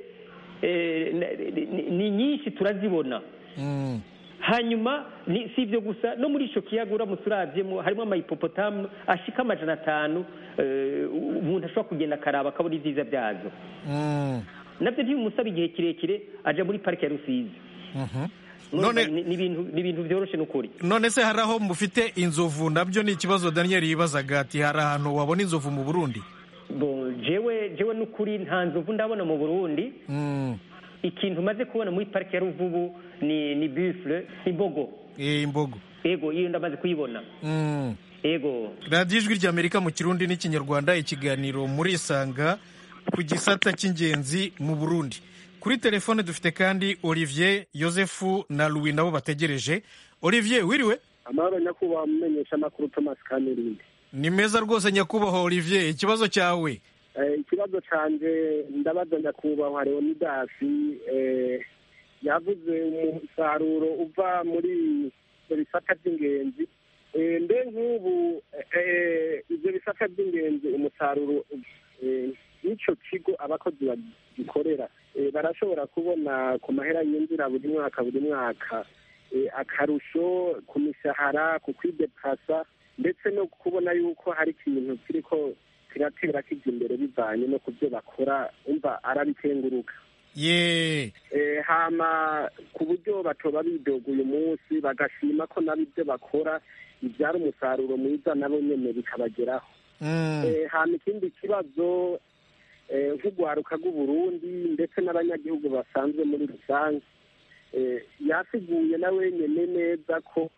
ni nyinshi turazibona hanyuma si ibyo gusa no muri icyo kiyaga uramutse urabyemo harimo amayipopotamu ashika amajana atanu umuntu ashobora kugenda akaraba akabona ibyiza byazo nabyo ntibimusaba igihe kirekire ajya muri parike ya rusizi ni ibintu byoroshye n'ukuri none se hari aho mufite inzovu nabyo ni ikibazo daniel yibazaga ati hari ahantu wabona inzovu mu burundi jewe jewe n'ukuri nta nzovu ndabona mu burundi ikintu umaze kubona muri parike ya ruvubu ni ni bifure imbogo imbogo yego iyo ndamaze kuyibona yego radiyo ijwi ry'amerika mu kirundi n'ikinyarwanda ikiganiro muri isanga ku gisata cy'ingenzi mu burundi kuri telefone dufite kandi olivier yosefu na louis nabo bategereje olivier wiriwe amahoro nyakubahwa mumenyesha amakuru thomas kamirindi ni meza rwose nyakubahwa olivier ikibazo cyawe ikibazo cyanjye ndabaza nyakubahwa leonidasi yavuze umusaruro uva muri ibyo bisata by'ingenzi mbe nk'ubu ibyo bisata by'ingenzi umusaruro n'icyo kigo abakozi bagikorera barashobora kubona ku mahera yinjira buri mwaka buri mwaka akarusho ku mishahara ku kwidepasa ndetse no kubona yuko hari ikintu kiriko kiratera kijya imbere bivanye no ku byo bakora umva arabikenguruka ye Eh, hama ku buryo batoba bidoga uyu munsi bagashima ko nabo ibyo bakora bibyara umusaruro mwiza nabo nyene bikabageraho Mm. Eh, hama ikindi kibazo eh, nk'urwaruka rw'uburundi ndetse n'abanyagihugu basanzwe muri rusange eh, yasiguye na wenyene neza ko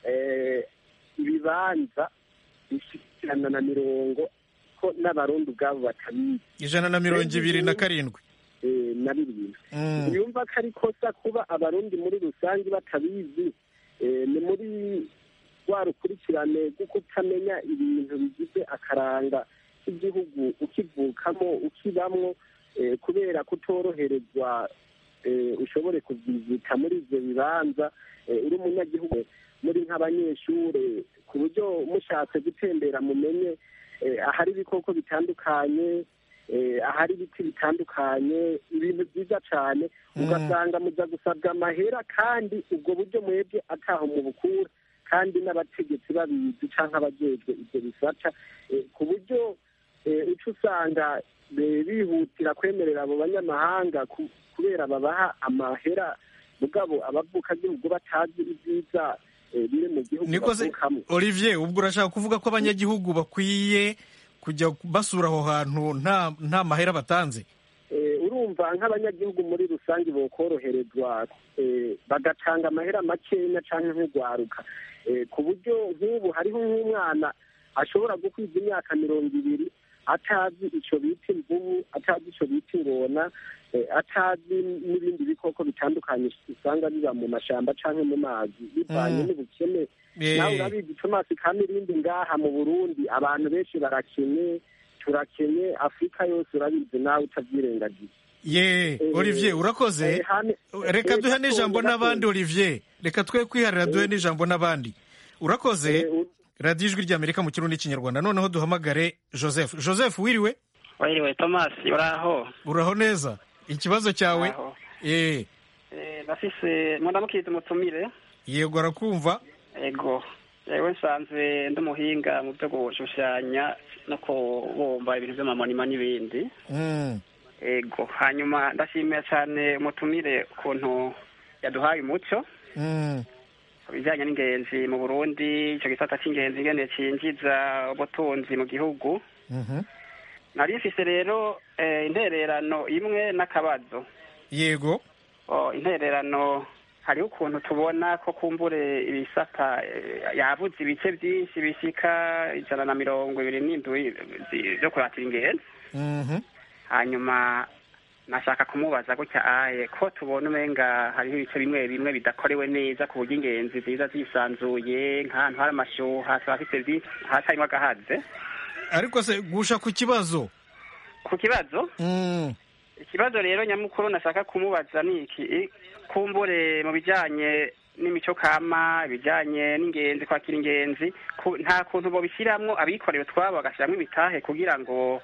eh, ibibanza bishikirana na mirongo ko n'abarundi ubwabo batabizi ijana na mirongo ibiri na karindwi eh, na bibiri Mm. yumva ko ari kosa kuba abarundi muri rusange batabizi eh, ni muri rwa rukurikirane rwo kutamenya ibintu bigize akaranga k'igihugu ukivukamo ukibamwo eh, kubera kutoroherezwa eh, ushobore kuvyizita muri ivyo bibanza eh, uri umunyagihugu muri nk'abanyeshure ku buryo mushatse gutembera mumenye eh, ahari ibikoko bitandukanye eh, ahari ibiti bitandukanye ibintu byiza cyane ugasanga muza gusabwa amahera kandi ubwo buryo mwebwe ataho mu bukura kandi n'abategetsi babizi cyangwa abajejwe ibyo bisata eh, ku buryo eh, uca usanga eh, bihutira kwemerera abo banyamahanga ku- kubera babaha amahera mugabo abavukagihugu batazi ibyiza eh, biri mu gihugu niko se bavukamo olivier ubwo urashaka kuvuga ko abanyagihugu bakwiye kujya basura aho hantu nta nta mahera batanze Eh, urumva nk'abanyagihugu muri rusange bokoroherezwa eh, bagatanga amahera makenya cyangwa nk'urwaruka Eh, ku buryo nk'ubu hariho nk'umwana ashobora gukwiza imyaka mirongo ibiri atazi icyo bita imvubu atazi icyo bita ingona eh, atazi n'ibindi bikoko bitandukanye usanga biba mu mashyamba cyangwa mu mazi bivanye Mm. n'ubukene Eh. nawe urabizi tomasi kamirindi ngaha mu burundi abantu benshi barakenye turakenye afurika yose urabizi nawe utabyirengagiza ye olivier urakoze eh, hane- reka eh, duhe gato, n'ijambo gato. n'abandi olivier reka twe kwiharira duhe n'ijambo n'abandi urakoze radiyo ijwi ry'amerika mu kirundi n'ikinyarwanda noneho duhamagare joseph joseph wiriwe wiriwe thomas uraho uraho neza ikibazo cyawe Uraho. eh Eh, ndafise mundamukiriza umutumire yego arakumva ego yewe nsanzwe ndi umuhinga mu byo gushushanya no kubumba ibintu by'amamonima n'ibindi Mm. ego hanyuma ndashimira cyane umutumire ukuntu yaduhaye umuco Mm. ku bijyanye n'ingenzi mu burundi icyo gisata cy'ingenzi ingene cinjiza ubutunzi mu gihugu Mhm. nari mfise rero eh, intererano imwe n'akabazo yego Oh, intererano hariho ukuntu tubona ko kumbure ibisata eh, yabuze ibice byinshi bishika ijana na mirongo ibiri n'indwi zi- byo kuratira ingenzi Mhm. hanyuma nashaka kumubaza gutya aye ko tubona umenga hariho ibice bimwe bimwe bidakorewe neza ku buryo ingenzi ziza zisanzuye nk'ahantu hari amashyuha turafite byinshi hatarimo agahaze ariko se gusha ku kibazo ku kibazo Mm. ikibazo rero nyamukuru nashaka kumubaza ni iki kumbure mu bijyanye n'imico kama ibijyanye n'ingenzi kwakira ingenzi ku- nta kuntu bobishyiramo abikorera utwabo bagashyiramo ibitahe kugira ngo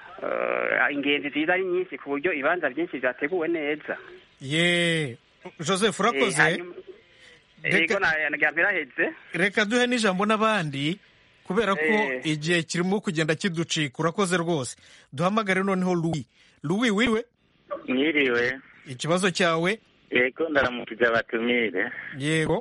eh, ingenzi ziza ari nyinshi ku buryo ibibanza byinshi byateguwe neza ye joseph Eh, urakoze hanyuma- yego nagira biraheze reka duhe n'ijambo n'abandi kubera ko Eh. igihe kirimo kugenda kiducika urakoze rwose duhamagare noneho louis louis wiriwe mwiriwe ikibazo cyawe yego ndaramukije abatumire yego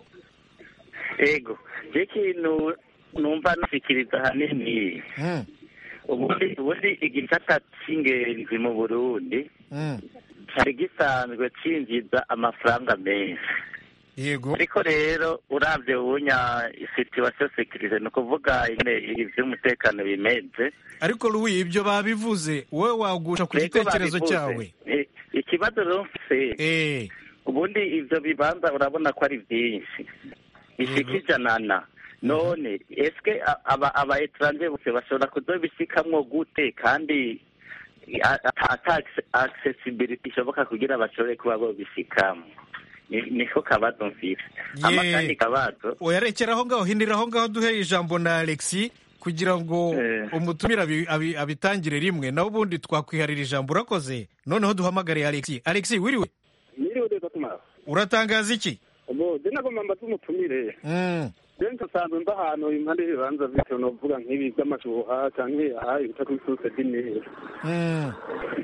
yego je ikintu numva nashikiriza ahanini Mm. ubundi ubundi igisata c'ingenzi mu burundi Mm. cari gisanzwe cinjiza amafaranga menshi yego ariko rero uravye ubunya situation sekirite ni ukuvuga ingene ivy'umutekano bimeze ariko louis ibyo babivuze wowe wagusha ku Yego gitekerezo babivuze. cyawe Eh, ikibazo rero mfise ubundi ivyo bibanza urabona ko ari vyinshi bishika ijanana none eske a- aba aba etranje bose bashobora kuzobishikamwo gute kandi a- ata ata accessibility ishoboka kugira bashobore kuba bobishikamo Ni- niko kabazo mfise ama Ye. kandi kabazo oyarekera aho ngaho hindira aho ngaho duhe ijambo na alexi kugira ngo umutumire abi- abi- abitangire rimwe nawe ubundi twakwiharira ijambo urakoze noneho duhamagare alexi alexi wiriwe Mwiriwe neza tumara uratangaza iki ubu je nagomba mbaze umutumire Mm. je nsanzwe mba ahantu impande y'ibibanza bitewe novuga nk'ibi by'amashuha canke aha ibita kuri source dinere Mm.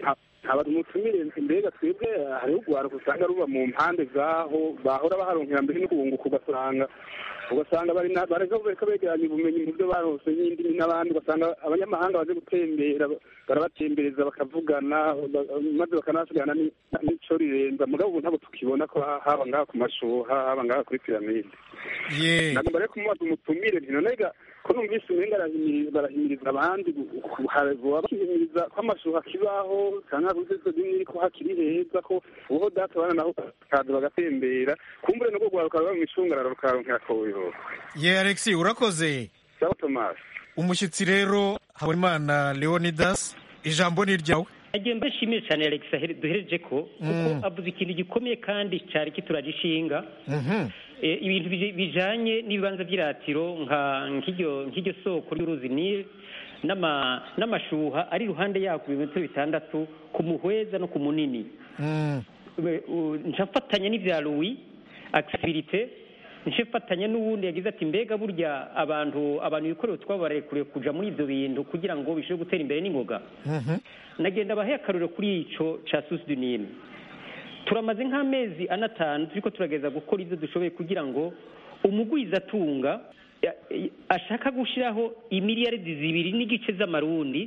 aba umutumire mbega twebwe hariho urwaruka usanga ruba mu mpande zaho bahora baharonkera mbere no kubunguka ugasanga ugasanga bari bareka bareka begeranya ubumenyi mu byo barose n'indimi n'abandi ugasanga abanyamahanga baje gutembera barabatembereza bakavugana maze bakanasigana n'ico rirenza mugabo ubu ntabwo tukibona ko haba ngaha ku mashuha haba ngaha kuri piramide nagomba rero kumubaza umutumire nti nonega ko numvise umenga barahimiriza abandi bahimiriza ko amashuha akibaho canke kuzizo zimwe ko hakiri heza ko uho data bana naho kaza bagatembera kumbure nubwo rwaruka ruba mw'icungararo rukaronkera koyo ye alexi urakoze sawa thomas umushyitsi rero habonimana leonidas ijambo ni iryawe nagiye mbashimire cyane alex duhereje ko kuko avuze ikintu gikomeye kandi cyari kituragishinga ibintu bijanye n'ibibanza by'iratiro nk'iryo soko ry'uruzi nile n'amashuha ari iruhande yako ibimetero bitandatu ku muhweza no ku munini ncafatanya n'ibya louis akisibirite ncafatanya n'uwundi yagize ati mbega burya abantu abantu ibikoresho twabarekuriye kuja muri ibyo bintu kugira ngo bishobore gutera imbere n'ingoga nagenda abahe akaruriro kuri ico ca susi du nile turamaze nk'amezi anatanu turiko turageza gukora ibyo dushoboye kugira ngo umugwizatunga ashaka gushyiraho imiliyaridi zibiri n'igice z'amarundi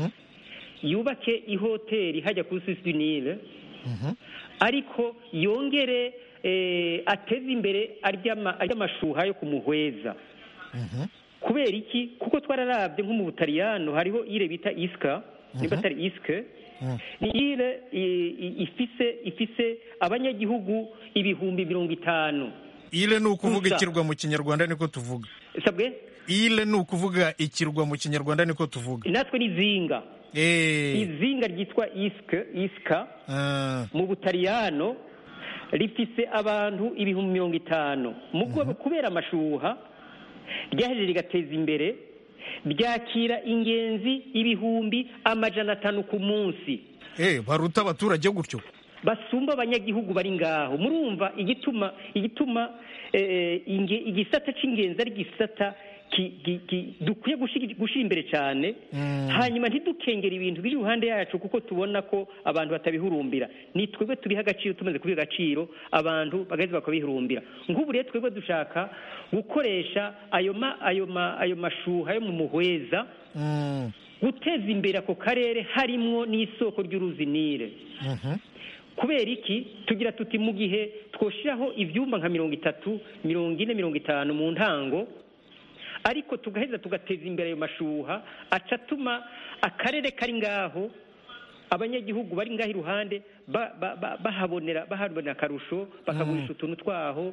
yubake ihoteli hajya kuri susi du nile ariko yongere ateze imbere ary'amashuha yo kumuhweza kubera iki kuko twararabye nko mu butaliyano hariho ire bita isika niba atari isike ni ire ifise ifise abanyagihugu ibihumbi mirongo itanu ile ni ukuvuga ikirwa mu kinyarwanda niko tuvuga sabwe ile ni ukuvuga ikirwa mu kinyarwanda niko tuvuga natwe ni zinga izinga ryitwa isike isika mu butaliyano rifise abantu ibihumbi mirongo itanu kubera amashuha ryaheje rigateza imbere ryakira ingenzi ibihumbi amajana atanu ku munsi baruta abaturage gutyo basumba abanyagihugu bari ngaho murumva igituma igituma igisata cy'ingenzi ari igisata dukwiye gushyira imbere cyane hanyuma ntidukengere ibintu biri iruhande yacu kuko tubona ko abantu batabihurumbira ni twebwe tubiha agaciro tumaze kubiha agaciro abantu bagaheza bakabihurumbira nk'ubu rero twebwe dushaka gukoresha ayo mashuha yo mu muhweza guteza imbere ako karere harimwo n'isoko ry'uruzi nile kubera iki tugira tuti mu gihe twoshyiraho ibyumba nka mirongo itatu mirongo ine mirongo itanu mu ntango ariko tugaheza tugateza imbere ayo mashuha aca atuma akarere kari ngaho abanyagihugu bari ngaho iruhande bahabonera bahabonera akarusho bakagurisha utuntu twaho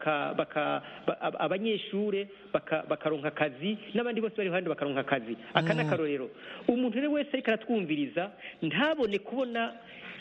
abanyeshuri bakaronka akazi n'abandi bose bari iruhande bakaronka akazi aka ni akarorero umuntu rero wese ariko aratwumviriza ntabone kubona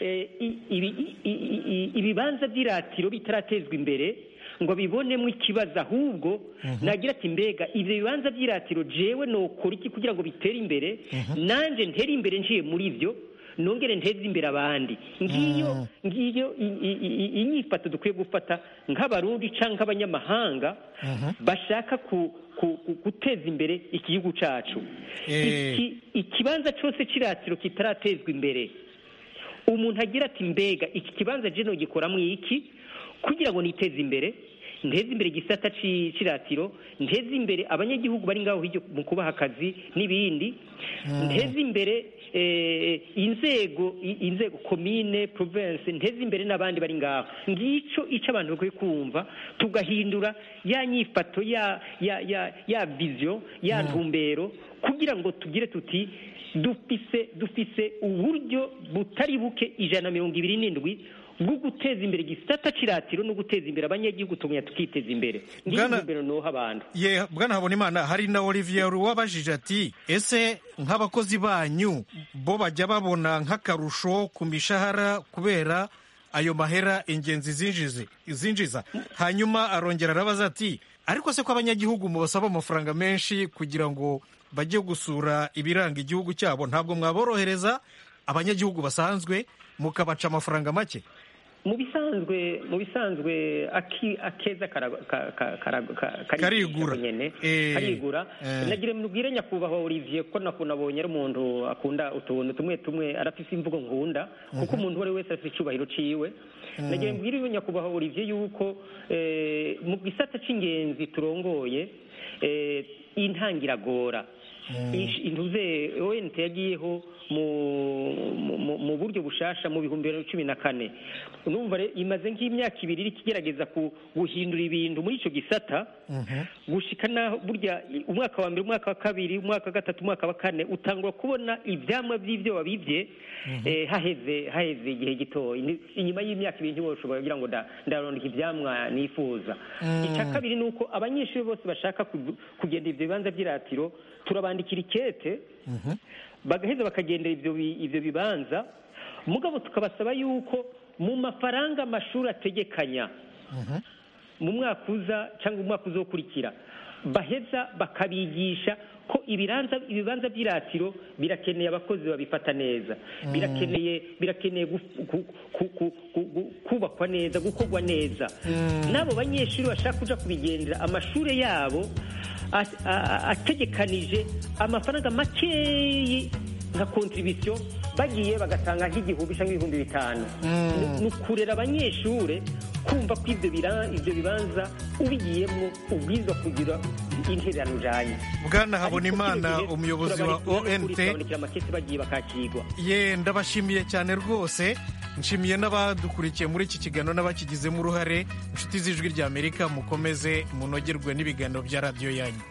ibibanza by'iratiro bitaratezwa imbere ngo bibonemo ikibazo ahubwo nagira ati mbega ibyo bibanza by'iratiro jewe nokora iki kugira ngo bitere imbere nanjye ntere imbere njiye muri byo nongere nteze imbere abandi ngiyo ngiyo inyifato dukwiye gufata nk'abarundi cyangwa nk'abanyamahanga bashaka guteza imbere igihugu cyacu ikibanza cyose cy'iratiro kitaratezwa imbere umuntu agira ati mbega iki kibanza jeno gikoramo iki kugira ngo niteze imbere nteze imbere igisata cy'iratiro nteze imbere abanyagihugu bari ngaho mu kubaha akazi n'ibindi nteze imbere inzego inzego komine province nteze imbere n'abandi bari ngaho ngicyo icyo abantu bakwiye kumva tugahindura ya nyifato ya ya ya ya viziyo ya ntumbero kugira ngo tugire tuti dufise dufise uburyo butari buke ijana na mirongo ibiri n'indwi bwo guteza imbere igisata cy'iratiro no guteza imbere abanyagihugu tumenya tukiteza imbere ngiyo nuha abantu ye bwana habonimana hari na olivier wabajije ati ese nk'abakozi banyu bo bajya babona nk'akarusho ku mishahara kubera ayo mahera ingenzi zinjize zinjiza hanyuma arongera arabaza ati ariko se ko abanyagihugu mubasaba amafaranga menshi kugira ngo bajye gusura ibiranga igihugu cyabo ntabwo mwaborohereza abanyagihugu basanzwe mukabaca amafaranga make mu bisanzwe mu bisanzwe aki- akeza kara- ka- ka- kara- ka- Karigura. nyene Eh, karigura eh. nagira mubwire nyakubahwa Olivier ko nakuna abonye ari umuntu akunda utuntu tumwe tumwe arafise imvugo nkunda kuko Mhm. umuntu uwo ari we wese afite icubahiro ciwe Mm. nagira mbwire nyakubahwa Olivier yuko eh, mu gisata c'ingenzi turongoye eh, intangiragora Ish- intuze ONT yagiyeho mu, mu, mu- mu buryo bushasha mu bihumbi bibiri na cumi na kane numva re- imaze nk'imyaka ibiri iriko igerageza ku- guhindura ibintu muri ico gisata gushika naho burya i- umwaka wa mbere umwaka wa kabiri umwaka wa gatatu umwaka wa kane utangura kubona ivyamwa vy'ivyo wabivye eh, haheze haheze igihe gitoya Ni- inyuma y'imyaka ibiri ntiwoshobora kugira ngo nda- ndarondeka ivyamwa nifuza Mm. ica kabiri ni uko abanyeshuri bose bashaka kugu- kugenda ivyo bibanza vy'iratiro turabandikira ikete bagaheza bakagendera ivyo bi- ivyo bibanza mugabo tukabasaba yuko mu mafaranga amashuri ategekanya mu mwaka uza cyangwa umwaka uzokurikira baheza bakabigisha ko ibibanza ibibanza by'iratiro birakeneye abakozi babifata neza Mm. birakeneye birakeneye gu- gu- ku- ku- ku- gu- kubakwa neza gukorwa neza Mm. n'abo banyeshuri bashaka kuja kubigendera amashuri yabo a- a- a- ategekanije amafaranga makeyi nka kontribisiyo bagiye bagatanga nk'igihumbi cyangwa ibihumbi bitanu Mm. Ni- ni ukurera abanyeshure kumva ko ibyo bira- ibyo bibanza ubigiyemo ubwirizwa kugira intererano ujanye bwana habonimana umuyobozi wa ont turabandikira amakesi bagiye bakakirwa ye ndabashimiye cyane rwose nshimiye n'abadukurikiye muri iki kiganiro n'abakigizemo uruhare inshuti z'ijwi rya amerika mukomeze munogerwe n'ibiganiro bya radiyo yanyu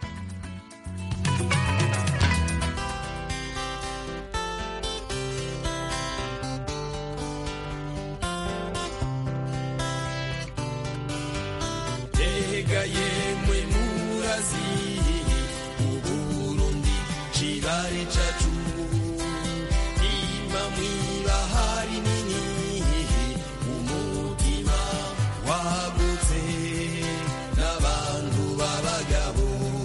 tega yemwe murazi uburundi kibari cacu ima mwibahari nini umutima wagutse n'abantu b'abagabo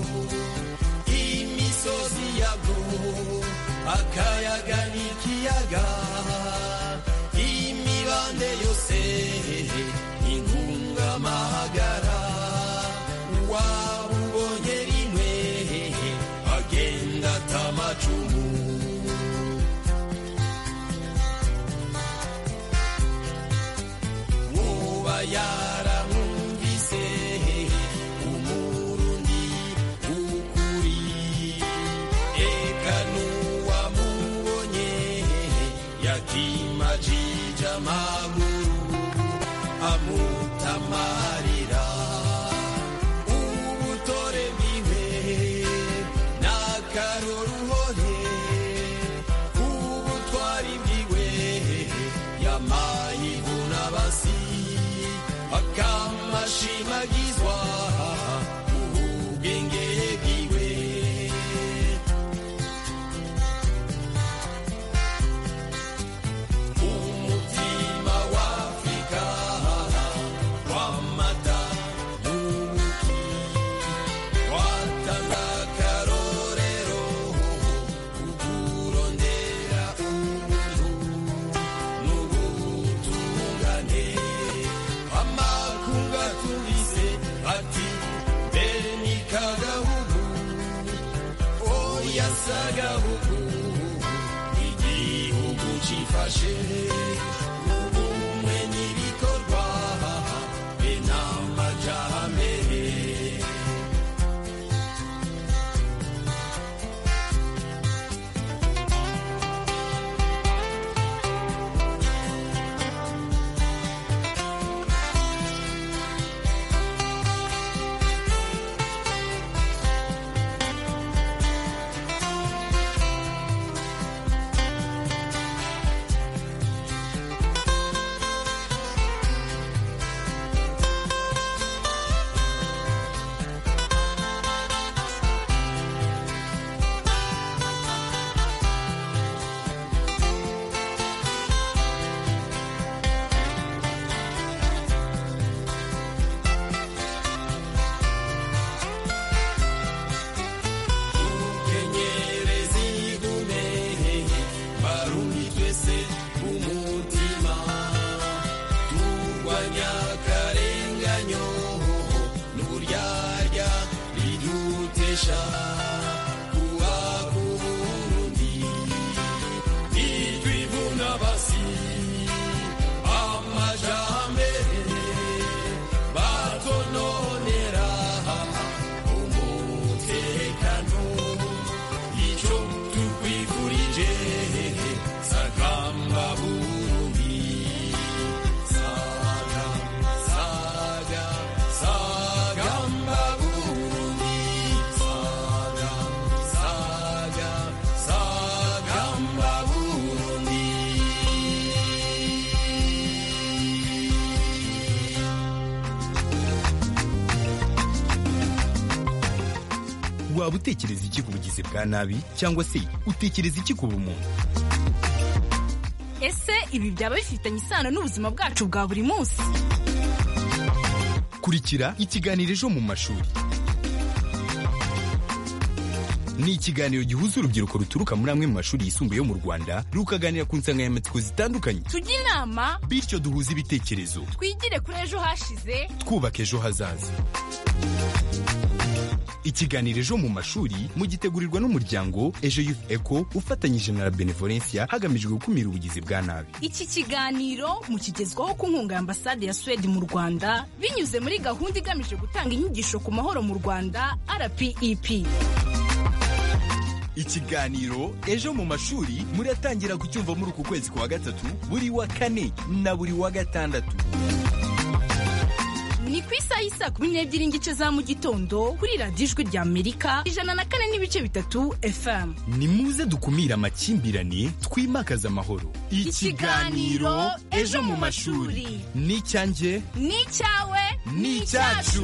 imisozi yabwo akayaga n'ikiyaga imibande yose inkungamahagara wabubonye rimwe agenda atamacumu woba yaramwumvise umurundi ukuri eka n'uwamubonye yakimajije amaguru amutamarira ubutore bwiwe n'akaroruhore ubutwari bwiwe yamayibuna basi akamashimagizwa ubwenge bwiwe umutima w'afrika w'amata n'ubuki watanga akarorero kukurondera ubuntu n'ubutungane amakunga tubise ati mbere ni kagahugu oya sagahugu igihugu cifashe ubumwe n'ibikorwa be n'amajambere masha kubaka uburundi nitwivuna basi amajambere batononera umutekano ico tukwifurije sagamba burundi saga saga sagamba burundi saga saga sagamba burundi waba utekereza iki ku bugizi bwa nabi cyangwa se utekereza iki ku bumuntu ese ibi byaba bifitanye isano n'ubuzima bwacu bwa buri munsi kurikira ikiganiro ejo mu mashuri ni ikiganiro gihuza urubyiruko ruturuka muri amwe mu mashuri yisumbuye yo mu rwanda rukaganira ku nsanganyamatsiko zitandukanye tujye inama bityo duhuze ibitekerezo twigire kuri ejo hashize twubaka ejo hazaza ikiganiro ejo mu mashuri mugitegurirwa n'umuryango ejo youth eco ufatanyije na la benevolencia hagamijwe gukumira ubugizi bwa nabi iki kiganiro mukigezwaho ku nkunga ya ambasade ya swede mu rwanda binyuze muri gahunda igamije gutanga inyigisho ku mahoro mu rwanda rpep ikiganiro ejo mu mashuri muratangira kucyumva muri uku kwezi kwa gatatu buri wa kane na buri wa gatandatu ni ku isaha y'isa kumi n'ebyiri n'igice za mu gitondo kuri radiyo ijwi rya amerika ijana na kane n'ibice bitatu fm ni muze dukumire amakimbirane twimakaze amahoro Ikiganiro Ejo mu mashuri. ni icyanjye ni icyawe ni icyacu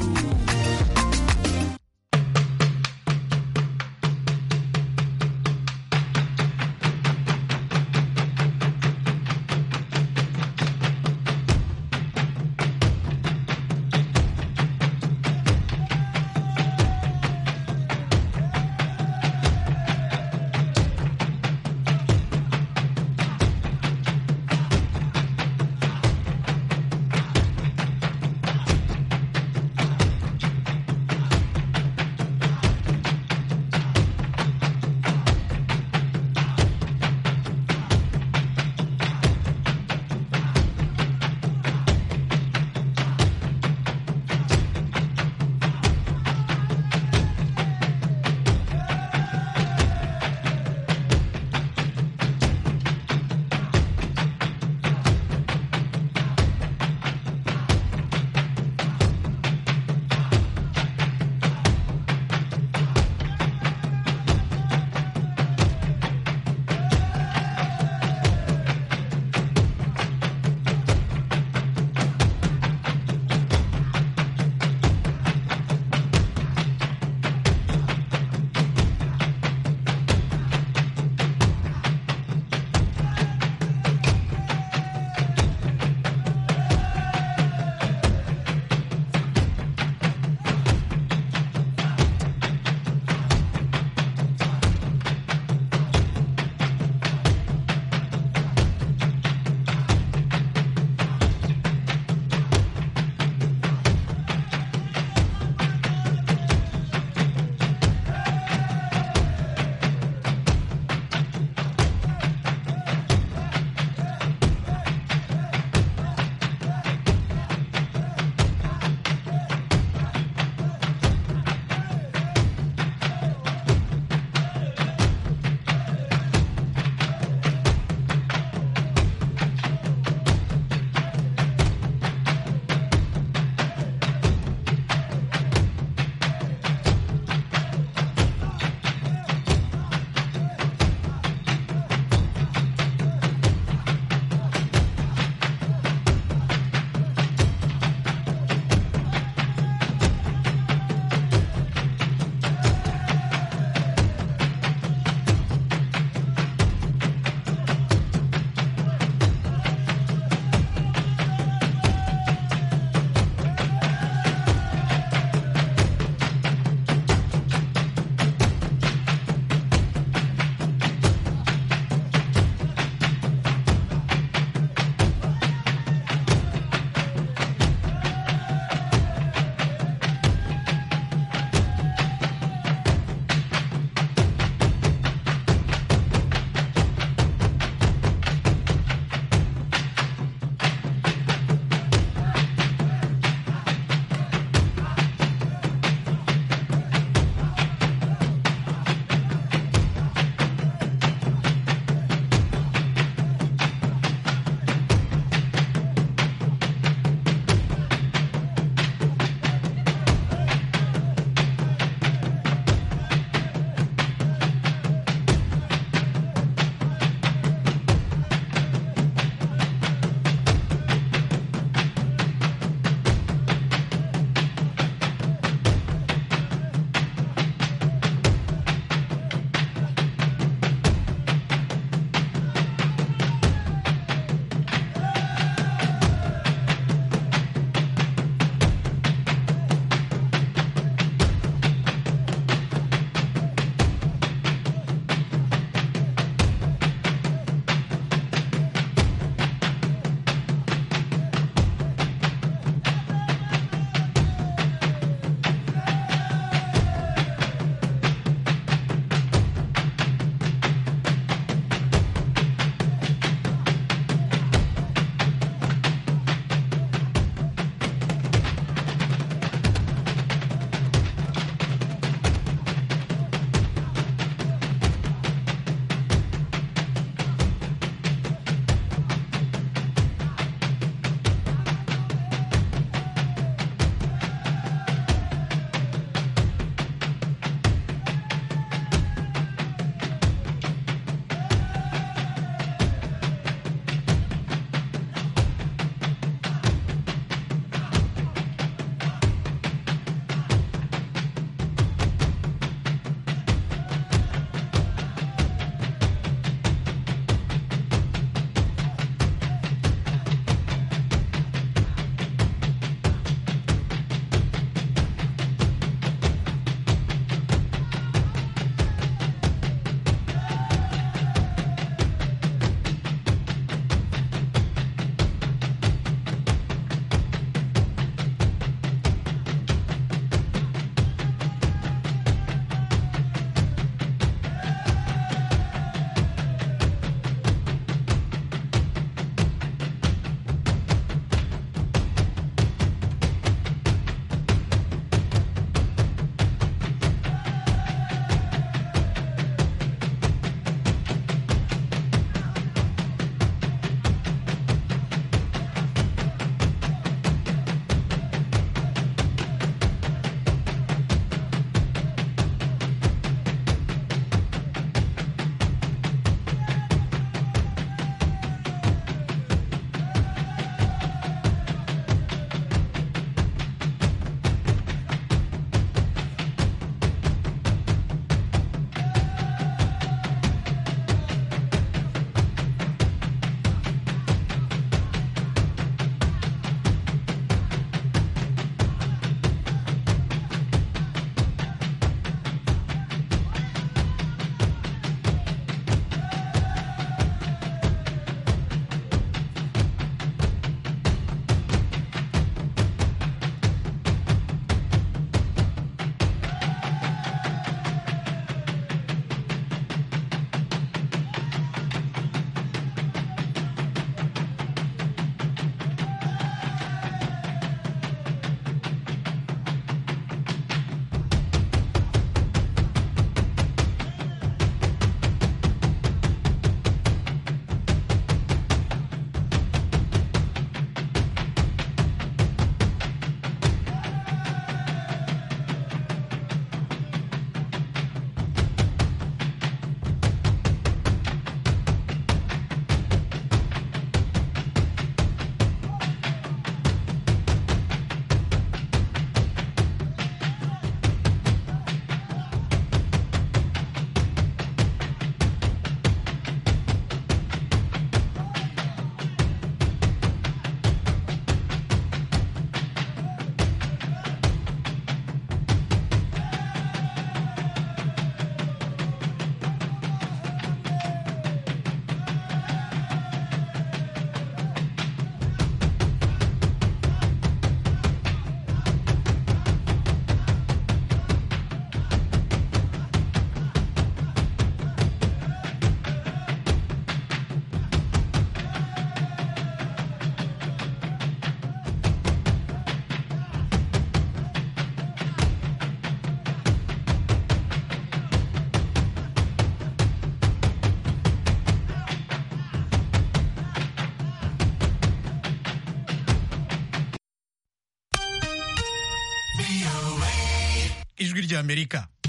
rya amerika